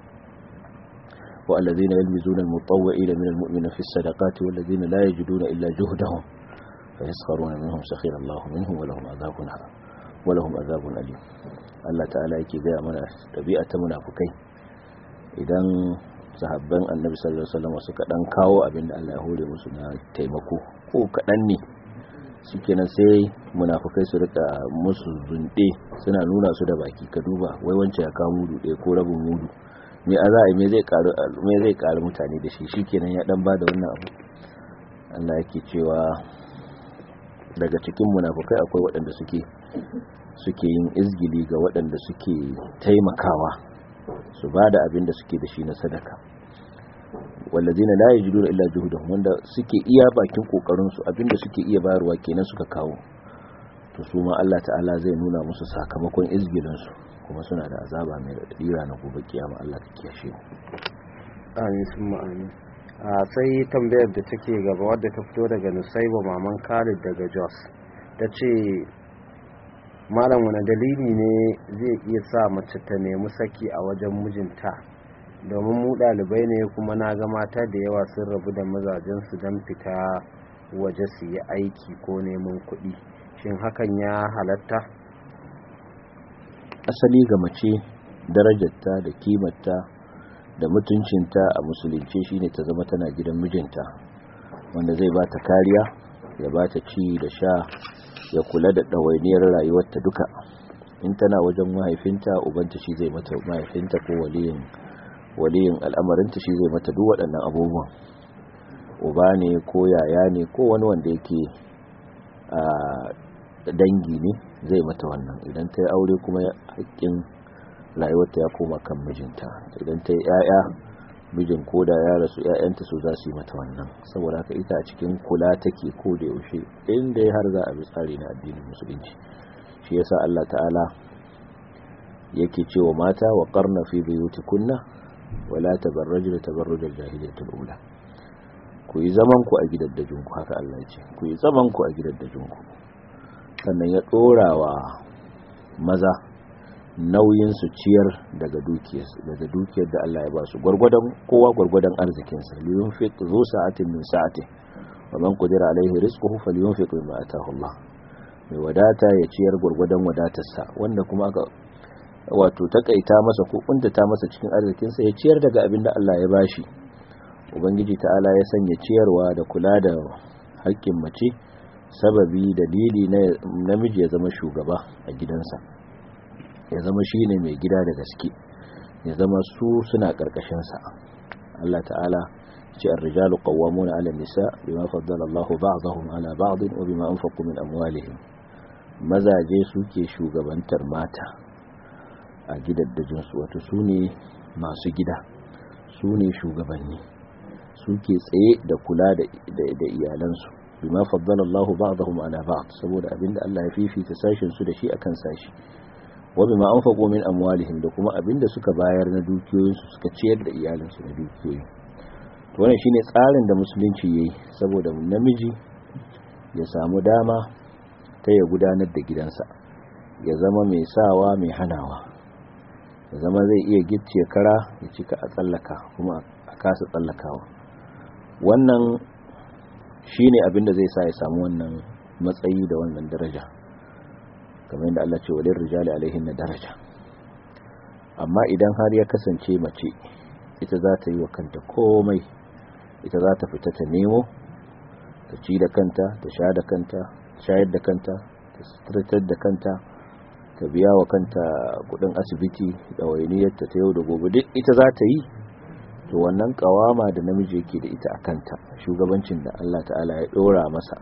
[SPEAKER 2] wa alladhina yalmizuna al-mutawwi'ina min al-mu'minina fi sadaqati wal ladhina la yajiduna illa juhdahum fa yaskharuna minhum sakhira Allah minhum wa lahum adhabun wa lahum adhabun alim Allah ta'ala yake ga mana tabi'a ta munafikai idan sahabban annabi sallallahu alaihi wasallam suka dan kawo abinda Allah ya hore musu na taimako ko kadan ne shikenan sai munafikai su rika musu zunde suna nuna su da baki ka duba wai wancan ya kawo mudu ɗaya ko rabin mudu me a za a me zai karu me zai karu mutane da shi shikenan ya dan bada wannan abu Allah yake cewa daga cikin munafikai akwai waɗanda suke suke yin izgili ga waɗanda suke taimakawa su ba da abin da suke da shi na sadaka wallazina la yajiduna illa juhdahum wanda suke iya bakin kokarin su abin da suke iya bayarwa kenan suka kawo to su ma Allah ta'ala zai nuna musu sakamakon izgilin su kuma suna da azaba mai radira na gobe kiyama Allah ka kiyashe mu
[SPEAKER 1] amin summa amin a sai tambayar da take gaba wadda ta fito daga Nusaiba maman Khalid daga Jos tace malam wani dalili ne zai iya sa mace ta nemi saki a wajen mijinta domin mu ɗalibai ne kuma na ga mata da yawa sun rabu da mazajensu don fita waje su yi aiki ko neman kuɗi shin hakan ya halatta
[SPEAKER 2] asali ga mace darajarta da kimarta da mutuncinta a musulunci shine ta zama tana gidan mijinta wanda zai ba ta kariya ya ba ta ci da sha ya kula da ɗawainiyar rayuwarta duka in tana wajen mahaifinta ubanta shi zai mata mahaifinta ko waliyin waliyin al'amarinta shi zai mata duk waɗannan abubuwan uba ne ko yaya ne ko wani wanda yake a dangi ne zai mata wannan idan ta yi aure kuma haƙƙin rayuwarta ya koma kan mijinta idan ta yi 'ya'ya mijin ko da ya rasu 'ya'yanta su za su yi mata wannan saboda haka ita a cikin kula take ko da yaushe inda ya har za a bi tsari na addinin musulunci shi yasa Allah ta'ala yake cewa mata wa qarna fi buyutikunna wala tabarrajna tabarrujal jahiliyatul ula ku yi zaman ku a gidaddajinku haka Allah ya ce ku yi zaman ku a gidaddajinku sannan ya dorawa maza nauyin su ciyar daga dukiyar daga dukiyar da Allah ya ba su gurgurdan kowa gurgurdan arzikin sa liyunfiq zu sa'atin min sa'ati wa man qadira alaihi rizquhu falyunfiq mimma ataahu Allah mai wadata ya ciyar gurgurdan wadatarsa wanda kuma aka wato takaita masa ko kuntata masa cikin arzikin sa ya ciyar daga abin da Allah ya bashi ubangiji ta'ala ya sanya ciyarwa da kula da haƙƙin mace sababi dalili na namiji ya zama shugaba a gidansa ya zama shi ne mai gida da gaske ya zama su suna ƙarƙashinsa Allah ta'ala ce ar-rijalu qawwamuna 'ala an-nisa bima faddala Allahu ba'dahum 'ala ba'd wa bima anfaqu min amwalihim mazaje suke shugabantar mata a gidaddajin su wato su ne masu gida su ne shugabanni suke tsaye da kula da iyalansu bima faddala Allahu ba'dahum 'ala ba'd saboda abinda Allah ya fifita sashin su da shi akan sashi wa bima anfaqu min amwalihim da kuma abinda suka bayar na dukiyoyinsu suka ciyar da iyalansu da dukiyoyi wannan shine tsarin da musulunci yayi saboda namiji ya samu dama ta ya gudanar da gidansa ya zama mai sawa mai hanawa ya zama zai iya gicciye kara ya cika a tsallaka kuma a kasa tsallakawa wannan shine abin da zai sa ya samu wannan matsayi da wannan daraja kamar yadda Allah ce walin rijali alaihin na daraja amma idan har ya kasance mace ita za ta yi wa kanta komai ita za ta fita ta nemo ta ci da kanta ta sha da kanta shayar da kanta ta sutratar da kanta ta biya wa kanta kudin asibiti da wainiyarta ta yau da gobe duk ita za ta yi to wannan kawama da namiji yake da ita a kanta shugabancin da Allah ta'ala ya dora masa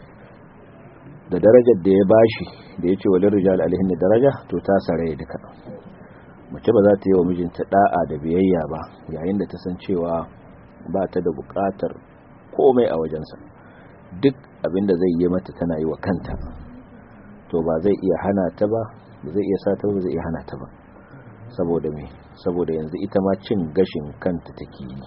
[SPEAKER 2] da darajar da ya bashi da ya ce wa rijal alihin da daraja to ta saraya duka mace ba za ta yi wa mijinta da'a da biyayya ba yayin da ta san cewa ba ta da bukatar komai a wajensa duk abinda zai yi mata tana yi wa kanta to ba zai iya hana ta ba ba zai iya sa ta ba zai iya hana ta ba saboda me saboda yanzu ita ma cin gashin kanta take yi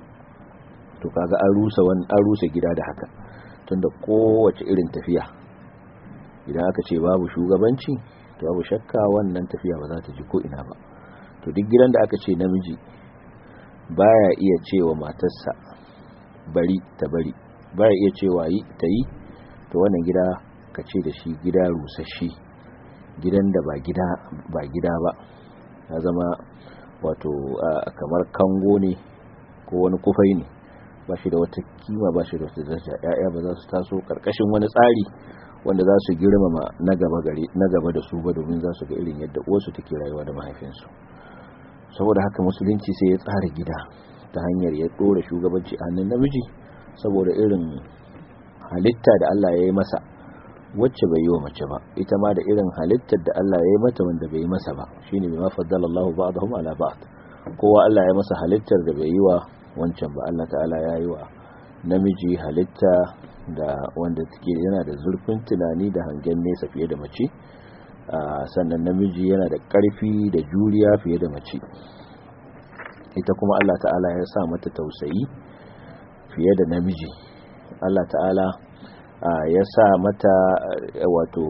[SPEAKER 2] to kaga an rusa wani an rusa gida da haka tunda kowace irin tafiya idan aka ce babu shugabanci to babu shakka wannan tafiya ba za ta ji ko ina ba to duk gidan da aka ce namiji baya iya cewa matarsa bari ta bari baya iya cewa yi ta yi to wannan gida ka ce da shi gida rusasshe gidan da ba gida ba gida ba ya zama wato kamar kango ne ko wani kufai ne ba shi da wata kima ba shi da wata daraja ya'ya ba za su taso karkashin wani tsari wanda za su girmama na gaba gare na gaba da su ba domin za su ga irin yadda uwarsu take rayuwa da mahaifinsu saboda haka musulunci sai ya tsara gida ta hanyar ya dora shugabanci a hannun namiji saboda irin halitta da Allah ya yi masa wacce bai yi wa mace ba ita ma da irin halittar da Allah ya yi mata wanda bai yi masa ba shine bima faddala Allah ba'dahum ala ba'd kowa Allah ya masa halittar da bai yi wa wancan ba Allah ta'ala ya yi wa namiji halitta da wanda take yana da zurfin tunani da hangen nesa fiye da mace sannan namiji yana da ƙarfi da juriya fiye da mace ita kuma Allah ta'ala ya sa mata tausayi fiye da namiji Allah ta'ala ya sa mata wato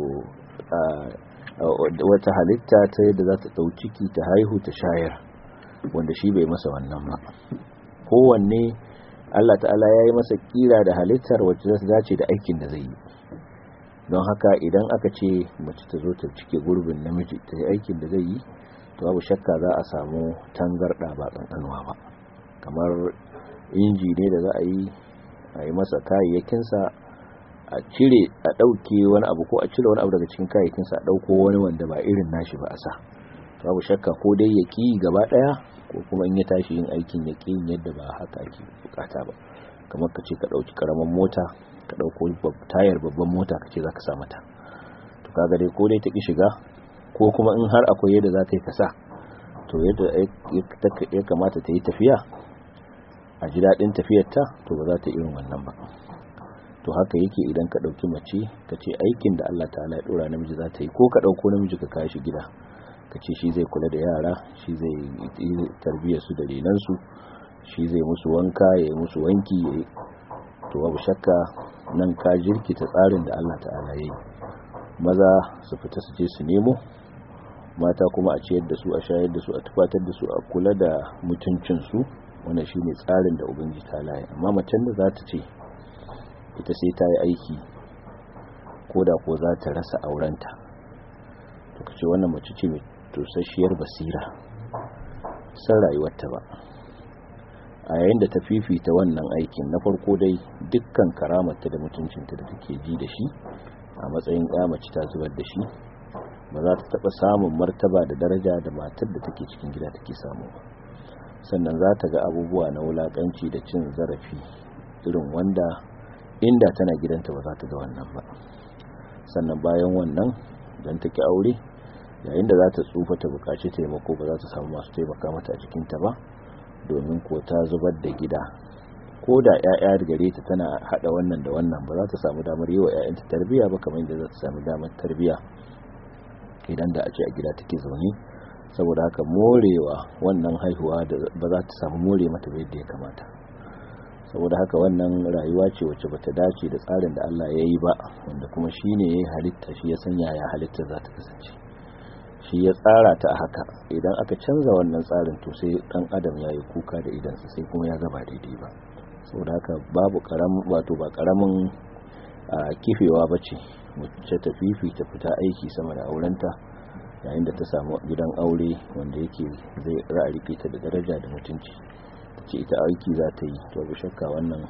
[SPEAKER 2] wata halitta ta yadda za ta ɗau ciki ta haihu ta shayar wanda shi bai masa wannan ba kowanne Allah ta'ala ya yi masa kira da halittar wacce za ta dace da aikin da zai yi don haka idan aka ce mace ta zo ta cike gurbin namiji ta yi aikin da zai yi to babu shakka za a samu tangarɗa ba ƙanƙanuwa ba kamar inji ne da za a yi a yi masa kayayyakinsa a cire a ɗauke wani abu ko a cire wani abu daga cikin kayayyakinsa a ɗauko wani wanda ba irin nashi ba a sa babu shakka ko dai ya ƙi gaba ɗaya ko kuma in ya tashi yin aikin ya ƙi yadda ba haka ake bukata ba kamar ka ce ka ɗauki ƙaramin mota ka ɗauko tayar babban mota ka ce za ka sa mata to kaga dai ko dai ta ƙi shiga ko kuma in har akwai yadda za ta yi ka sa to yadda ya kamata ta yi tafiya a ji daɗin tafiyarta to ba za ta irin wannan ba to haka yake idan ka ɗauki mace ka ce aikin da Allah ta'ala ya ɗora namiji za ta yi ko ka ɗauko namiji ka kashi gida ka ce shi zai kula da yara shi zai tarbiyyar su da renansu shi zai musu wanka ya yi musu wanki ya yi to babu shakka nan ka jirkita tsarin da Allah ta'ala ya yi maza su fita su je su nemo mata kuma a ciyar da su a shayar da su a tufatar da su a kula da mutuncinsu wannan shine tsarin da ubangiji ta laye amma macen da za ta ce ita sai ta yi aiki ko da ko za ta rasa aurenta to kace wannan mace ce mai tosasshiyar basira san rayuwarta ba a yayin da ta fifita wannan aikin na farko dai dukkan karamarta da mutuncinta da take ji da shi a matsayin ya mace ta zubar da shi ba za ta taɓa samun martaba da daraja da matar da take cikin gida take samu ba sannan za ta ga abubuwa na wulaƙanci da cin zarafi irin wanda inda tana gidanta ba za ta ga wannan ba sannan bayan wannan don ta ki aure yayin da za ta tsufa ta buƙaci taimako ba za ta samu masu taimaka mata a cikinta ba domin ko ta zubar da gida ko da 'ya'ya gare ta tana hada wannan da wannan ba za ta samu damar yi wa 'ya'yanta tarbiyya ba kamar yadda za ta samu damar tarbiyya idan da a ce a gida take zaune saboda haka morewa wannan haihuwa da ba za ta samu more mata ba yadda ya kamata saboda haka wannan rayuwa ce wacce bata dace da tsarin da Allah ya yi ba wanda kuma shi ne ya halitta shi ya sanya ya halitta za ta kasance shi ya tsara ta a haka idan aka canza wannan tsarin to sai dan adam ya yi kuka da idansa sai kuma ya gaba daidai ba saboda haka babu karamin wato ba karamin kifewa ba ce wacce ta fifita fita aiki sama da aurenta yayin da ta samu gidan aure wanda yake zai ra'arike ta da daraja da mutunci ce ita aiki za ta yi to bi shakka wannan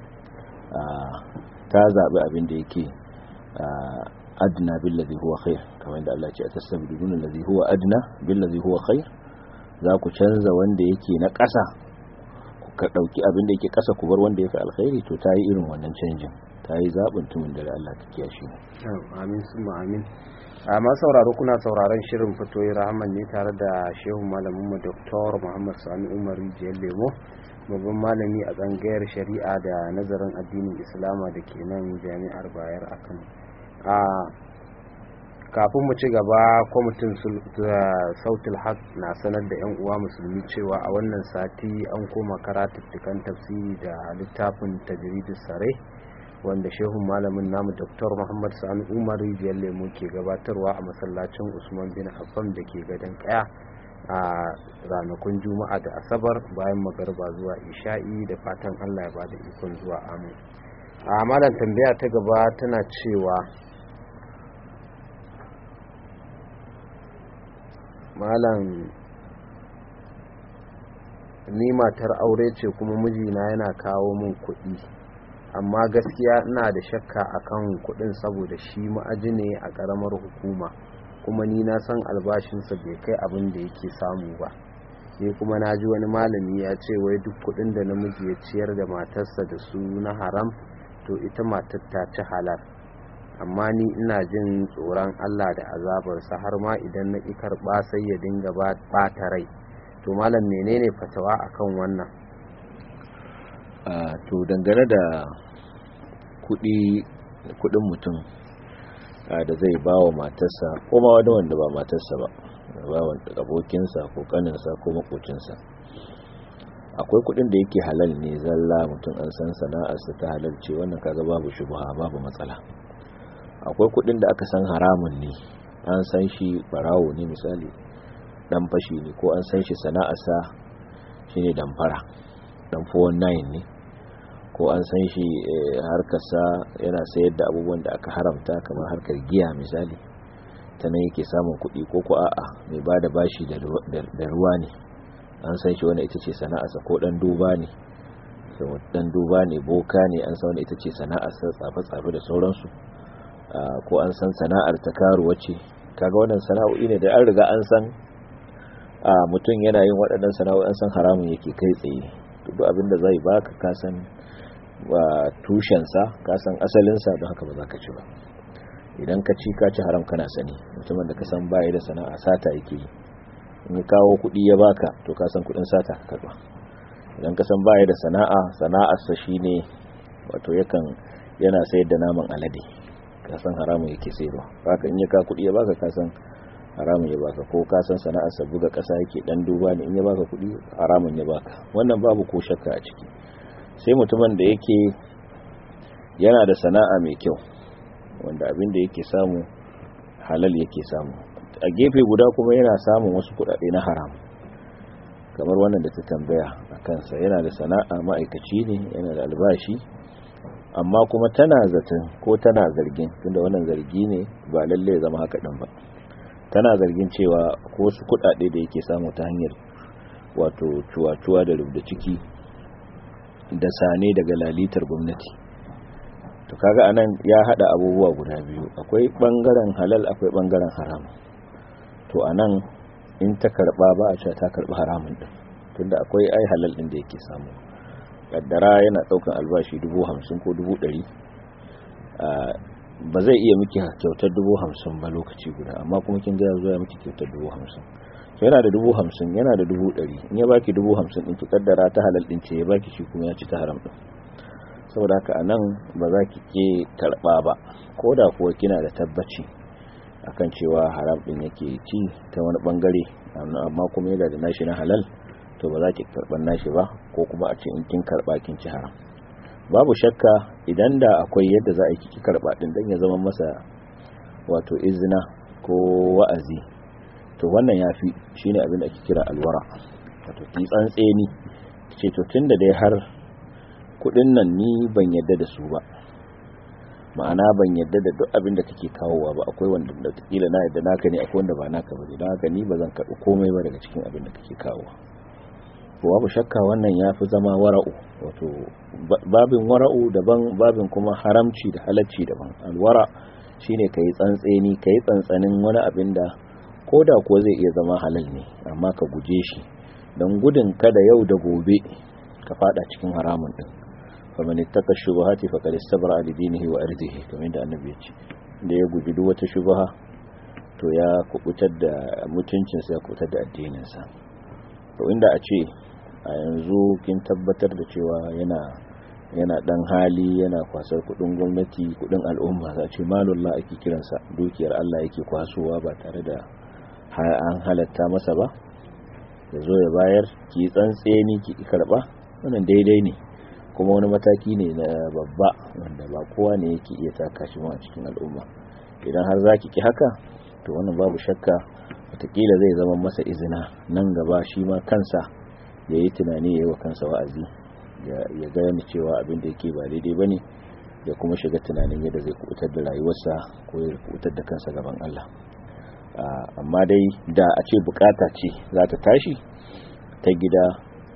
[SPEAKER 2] ta zaɓi abin da yake adna billazi huwa khair kamar da Allah ce a tasabbiluna allazi huwa adna billazi huwa khair za ku canza wanda yake na ƙasa ku ka dauki abin da yake ƙasa ku bar wanda yake alkhairi to ta yi irin wannan canjin ta yi zaɓin tumin da Allah ta kiyashi ne
[SPEAKER 1] amin summa amin a ma sauraro kuna sauraron shirin fitoyi rahman ne tare da shehu malamin mu dr muhammad sani umar rijiyar lemo babban malami a tsangayar shari'a da nazarin addinin islama da ke nan jami'ar bayar a kano a kafin mu ci gaba kwamitin sautul haq na sanar da 'yan uwa musulmi cewa a wannan sati an koma karatuttukan tafsiri da littafin tajridus sare wanda shehun malamin namu dr muhammad sani umar rijiyar lemu ke gabatarwa a masallacin usman bin affan da ke gadon kaya a ranakun juma'a da asabar bayan magarba zuwa isha'i da fatan allah ya ba da ikon zuwa amin a malam tambaya ta gaba tana cewa malam ni matar aure ce kuma mijina yana kawo min kuɗi amma gaskiya ina da shakka akan kuɗin saboda shi ma'aji ne a ƙaramar hukuma kuma ni na san albashinsa bai kai abin da yake samu ba sai kuma na ji wani malami ya ce wai duk kuɗin da namiji ya ciyar da matarsa da su na haram to ita matar ta ci halal amma ni ina jin tsoron Allah da azabarsa har ma idan na ƙi karɓa sai ya dinga ɓata rai to malam menene fatawa akan wannan
[SPEAKER 2] to dangane da kudin mutum da zai ba wa matarsa ko ma wani wanda ba matarsa ba ba wanda abokinsa ko kaninsa ko makocinsa akwai kudin da yake halal ne zalla mutum an san sana'arsa ta halal ce wannan kaga babu shubha babu matsala akwai kudin da aka san haramun ne an san shi barawo ne misali dan fashi ne ko an san shi sana'arsa shine damfara dan 419 ne ko an san shi harkarsa yana sayar da abubuwan da aka haramta kamar harkar giya misali ta nan yake samun kuɗi ko ko a'a mai ba da bashi da ruwa ne an san shi wani ita ce sana'arsa ko ɗan duba ne ɗan duba ne boka ne an san wani ita ce sana'arsa tsafe-tsafe da sauransu ko an san sana'ar ta karuwa ce kaga wannan sana'o'i ne da an riga an san mutum yana yin waɗannan sana'o'i an san haramun yake kai tsaye duk abin da zai baka ka san tushensa ka san asalinsa don haka ba za ka ci ba idan ka ci ka ci haram kana sani mutumin da ka san baya da sana'a sata yake yi in ya kawo kuɗi ya baka to ka san kuɗin sata ka karba idan ka san baya da sana'a sana'arsa shine wato yakan yana sayar da naman alade ka san haramun yake sayarwa haka in ya kawo kuɗi ya baka ka san haramun ya baka ko ka san sana'arsa buga ƙasa yake dan duba ne in ya baka kuɗi haramun ya baka wannan babu ko shakka a ciki sai mutumin da yake yana da sana'a mai kyau wanda abin da yake samu halal yake samu a gefe guda kuma yana samun wasu kuɗaɗe na haram kamar wannan da ta tambaya a kansa yana da sana'a ma'aikaci ne yana da albashi amma kuma tana zaton ko tana zargin tunda wannan zargi ne ba lalle zama haka ɗin ba tana zargin cewa ko wasu kuɗaɗe da yake samu ta hanyar wato cuwa-cuwa da rubda ciki da sane daga lalitar gwamnati to kaga anan ya hada abubuwa guda biyu akwai bangaren halal akwai bangaren haram to anan in ta karba ba a cewa ta karba haramun din tunda akwai ai halal din da yake samu kaddara yana daukan albashi 50 ko 100 ba zai iya miki kyautar 50 ba lokaci guda amma kuma kin ga yazo ya miki kyautar 50 to yana da dubu hamsin yana da dubu ɗari in ya baki dubu hamsin ɗin ki kaddara ta halal ɗin ce ya baki shi kuma ya ci ta haram ɗin saboda haka anan ba za ki ke karɓa ba ko da kuwa kina da tabbaci akan cewa haram ɗin yake ci ta wani ɓangare amma kuma yana da nashi na halal to ba za ki karɓar nashi ba ko kuma a ce in kin karɓa kin ci haram babu shakka idan da akwai yadda za a kiki karba din dan ya zama masa wato izina ko wa'azi to wannan yafi shine abin da ake kira alwara wato ki tsantseni ce to tunda dai har kudin nan ni ban yadda da su ba ma'ana ban yadda da duk abin da kake kawowa ba akwai wanda da kila na yadda naka ne akwai wanda ba naka ba don haka ni ba zan karɓi komai ba daga cikin abin da kake kawowa to babu shakka wannan ya fi zama wara'u wato babin wara'u daban babin kuma haramci da halacci daban alwara shine kai tsantseni kai tsantsanin wani abin da ko da kuwa zai iya zama halal ne amma ka guje shi don gudun kada yau da gobe ka fada cikin haramun din faman ittaka shubuhati faqad istabra li dinihi wa irdihi kamar da annabi ya ce da ya guji duk wata shubuha to ya kubutar da mutuncin sa ya kubutar da addinin sa to inda a ce a yanzu kin tabbatar da cewa yana yana dan hali yana kwasar kudin gwamnati kudin al'umma za ce malullah ake kiransa dukiyar Allah yake kwasowa ba tare da an halatta masa ba ya zo ya bayar ki tsantseni ki karba wannan daidai ne kuma wani mataki ne na babba wanda ba kowa ne yake iya taka shi a cikin al'umma idan har zaki ki haka to wannan babu shakka watakila zai zama masa izina nan gaba shi ma kansa ya yi tunani ya yi wa kansa wa'azi ya gane cewa abin da yake ba daidai ba ne ya kuma shiga tunanin yadda zai kubutar da rayuwarsa ko ya kubutar da kansa gaban Allah amma dai da a ce bukata ce za ta tashi ta gida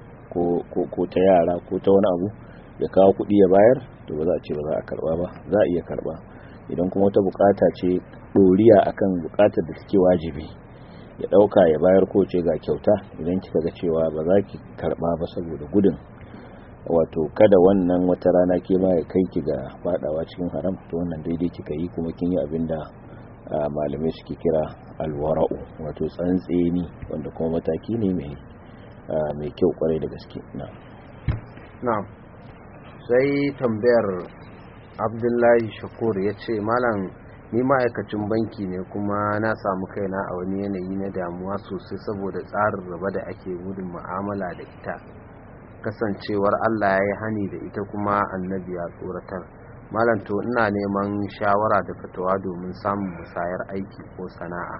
[SPEAKER 2] ko ta yara ko ta wani abu ya kawo kuɗi ya bayar to ba za a ce ba za a karba ba za a iya karba idan kuma wata bukata ce ɗoriya akan bukatar da take wajibi ya ɗauka ya bayar ko ce ga kyauta idan kika ga cewa ba za ki karba ba saboda gudun wato kada wannan wata rana ke ma ya kai ki ga fadawa cikin haram to wannan daidai kika yi kuma kin yi abin da malamai suke kira alwara'u wato tsantseni wanda kuma mataki ne mai mai kyau kwarai da gaske
[SPEAKER 1] na sai tambayar abdullahi shakur ya ce malam ni ma'aikacin banki ne kuma na samu kaina a wani yanayi na damuwa sosai saboda tsarin raba da ake gudun mu'amala da ita kasancewar allah ya yi hani da ita kuma annabi ya tsoratar malam to ina neman shawara da fatawa domin samun musayar aiki ko sana'a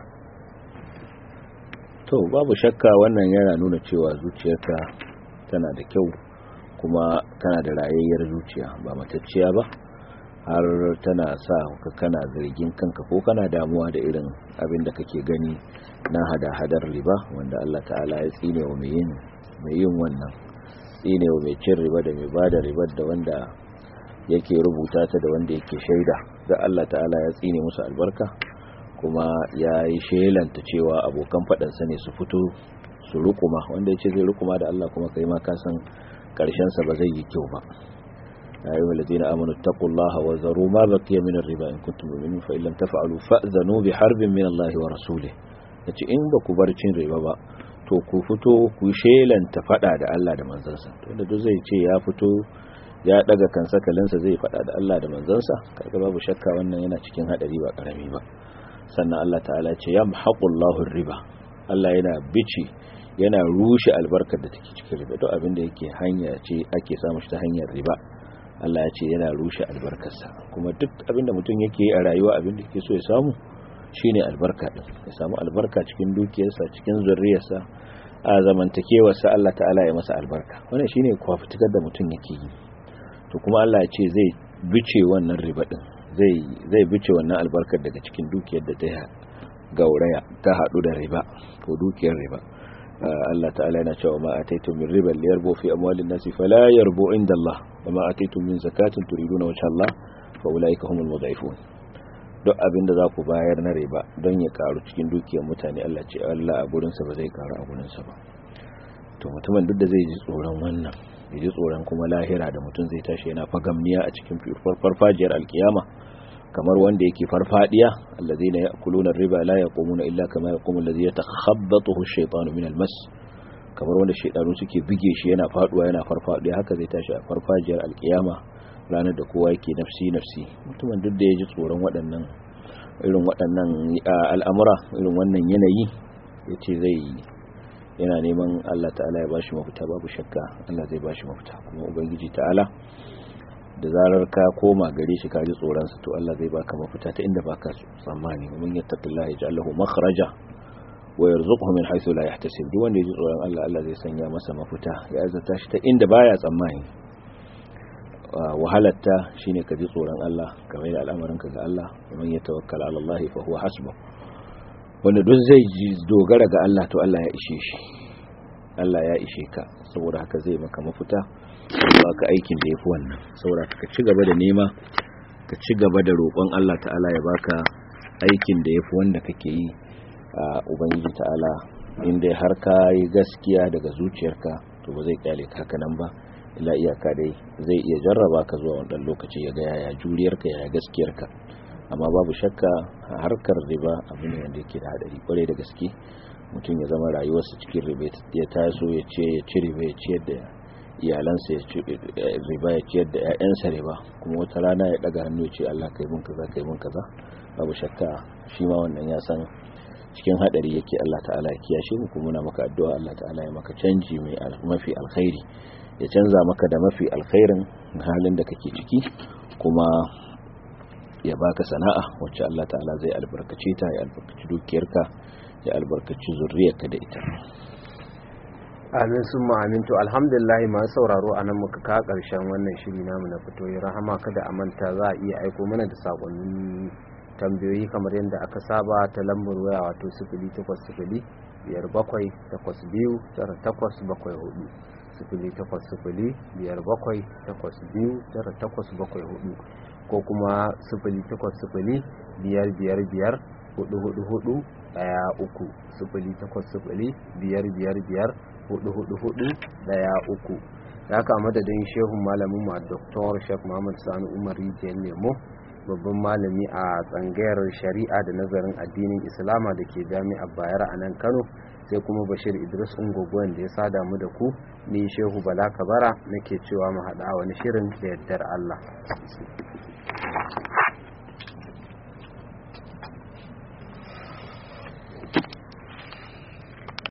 [SPEAKER 2] to babu shakka wannan yana nuna cewa zuciyarka tana da kyau kuma tana da rayayyar zuciya ba matacciya ba har tana sa ka kana zargin kanka ko kana damuwa da irin abin da kake gani na hada-hadar riba wanda Allah ta'ala ya tsine wa mai yin mai yin wannan tsine wa mai cin riba da mai bada ribar da wanda yake rubuta ta da wanda yake shaida da Allah ta'ala ya tsine musu albarka kuma ya yi shelanta cewa abokan faɗansa ne su fito su rukuma wanda ya ce zai rukuma da Allah kuma kai ma kasan ƙarshensa ba zai yi kyau ba ya yi walazina amanu taqullaha wa zaru ma baqiya min riba in kuntum mu'minin fa illam taf'alu fa'zanu bi harbin min Allah wa rasulih yace in ba ku bar cin riba ba to ku fito ku shelanta faɗa da Allah da manzansa to da duk zai ce ya fito ya daga kansa kalinsa zai faɗa da Allah da manzansa kaga babu shakka wannan yana cikin hadari ba karami ba sannan Allah ta'ala ce yamhaqullahu riba Allah yana bici yana rushe albarkar da take cikin riba duk abin da yake hanya ce ake samu shi ta hanyar riba Allah ya ce yana rushe albarkarsa kuma duk abin da mutum yake a rayuwa abin da yake so ya samu shine albarka din ya samu albarka cikin dukiyarsa cikin zurriyarsa a zamantakewarsa Allah ta'ala ya masa albarka wannan shine kwafitikar da mutum yake yi to kuma Allah ya ce zai bice wannan riba din zai zai bice wannan albarkar daga cikin dukiyar da ta gauraya ta hadu da riba ko dukiyar riba Allah ta'ala yana cewa ma ataitum min riba liyarbu fi amwalin nasi fala yarbu inda Allah wa ma ataitum min zakatin turiduna wajha Allah fa ulaika humul mudhaifun duk abinda za ku bayar na riba don ya karu cikin dukiyar mutane Allah ce Allah a gurin sa ba zai karu a gurin sa ba to mutumin duk da zai ji tsoron wannan ya ji tsoron kuma lahira da mutum zai tashi yana fagamniya a cikin farfajiyar alkiyama kamar wanda yake farfadiya allazina ya'kuluna riba la yaqumuna illa kama yaqumu allazi yatakhabbathu ash-shaytanu min al-mas kamar wanda shaydanu suke bige shi yana faduwa yana farfadiya haka zai tashi a farfajiyar alkiyama ranar da kowa yake nafsi nafsi mutumin duk da ya ji tsoron waɗannan irin waɗannan al'amura irin wannan yanayi yace zai yana neman Allah ta'ala ya bashi mafita babu shakka Allah zai bashi mafita kuma ubangiji ta'ala da zarar ka koma gare shi ka ji tsoronsa to Allah zai baka mafita ta inda baka tsammani mun yattaqillaha yaj'al lahu makhraja wa yarzuquhu min haythu la yahtasib duk wanda ya ji tsoron Allah Allah zai sanya masa mafita ya azata shi ta inda baya tsammani wahalatta shine ka ji tsoron Allah kamar da al'amarin ka ga Allah man yatawakkal ala Allah fa huwa hasbuh wanda duk zai ji dogara ga Allah to Allah ya ishe shi Allah ya ishe ka saboda haka zai maka mafita ba ka aikin da yafi wannan saboda ka ci gaba da nema ka ci gaba da roƙon Allah ta'ala ya baka aikin da yafi wanda kake yi a ubangiji ta'ala inda har ka yi gaskiya daga zuciyarka to ba zai kyale ka haka nan ba ila iyaka dai zai iya jarraba ka zuwa wannan lokaci ya ga yaya juriyarka yaya gaskiyarka amma babu shakka harkar riba abu ne wanda yake da hadari kwarai da gaske mutum ya zama rayuwarsa cikin riba ya taso ya ce ya ci riba ya ciyar da iyalansa ya ci riba ya ciyar da ƴaƴansa riba kuma wata rana ya daga hannu ya ce Allah kai mun kaza kai mun kaza babu shakka shi ma wannan ya san cikin hadari yake Allah ta'ala ya kiyashe mu kuma muna maka addu'a Allah ta'ala ya maka canji mai mafi alkhairi ya canza maka da mafi alkhairin halin da kake ciki kuma ya baka sana'a wacce Allah ta'ala zai albarkace ta ya albarkaci dukiyarka ya albarkaci zurriyarka da ita
[SPEAKER 1] amin sun amin to alhamdulillah masu sauraro a nan muka kawo ƙarshen wannan shiri namu na fito ya rahama kada a manta za a iya aiko mana da sakonnin tambayoyi kamar yadda aka saba ta lambar waya wato sifili takwas sifili biyar bakwai takwas biyu tara takwas bakwai hudu sifili takwas sifili biyar bakwai takwas biyu tara takwas bakwai hudu ko kuma sifili takwas sifili biyar biyar biyar hudu hudu hudu daya uku sifili takwas sifili biyar biyar biyar hudu hudu hudu daya uku da haka madadin shehun malamin ma dr shek muhammad sani umar rijiyar lemo babban malami a tsangayar shari'a da nazarin addinin islama da ke jami'ar bayar a nan kano sai kuma bashir idris ungogon da ya sada mu da ku ni shehu bala kabara nake cewa mu haɗa wani shirin da yardar allah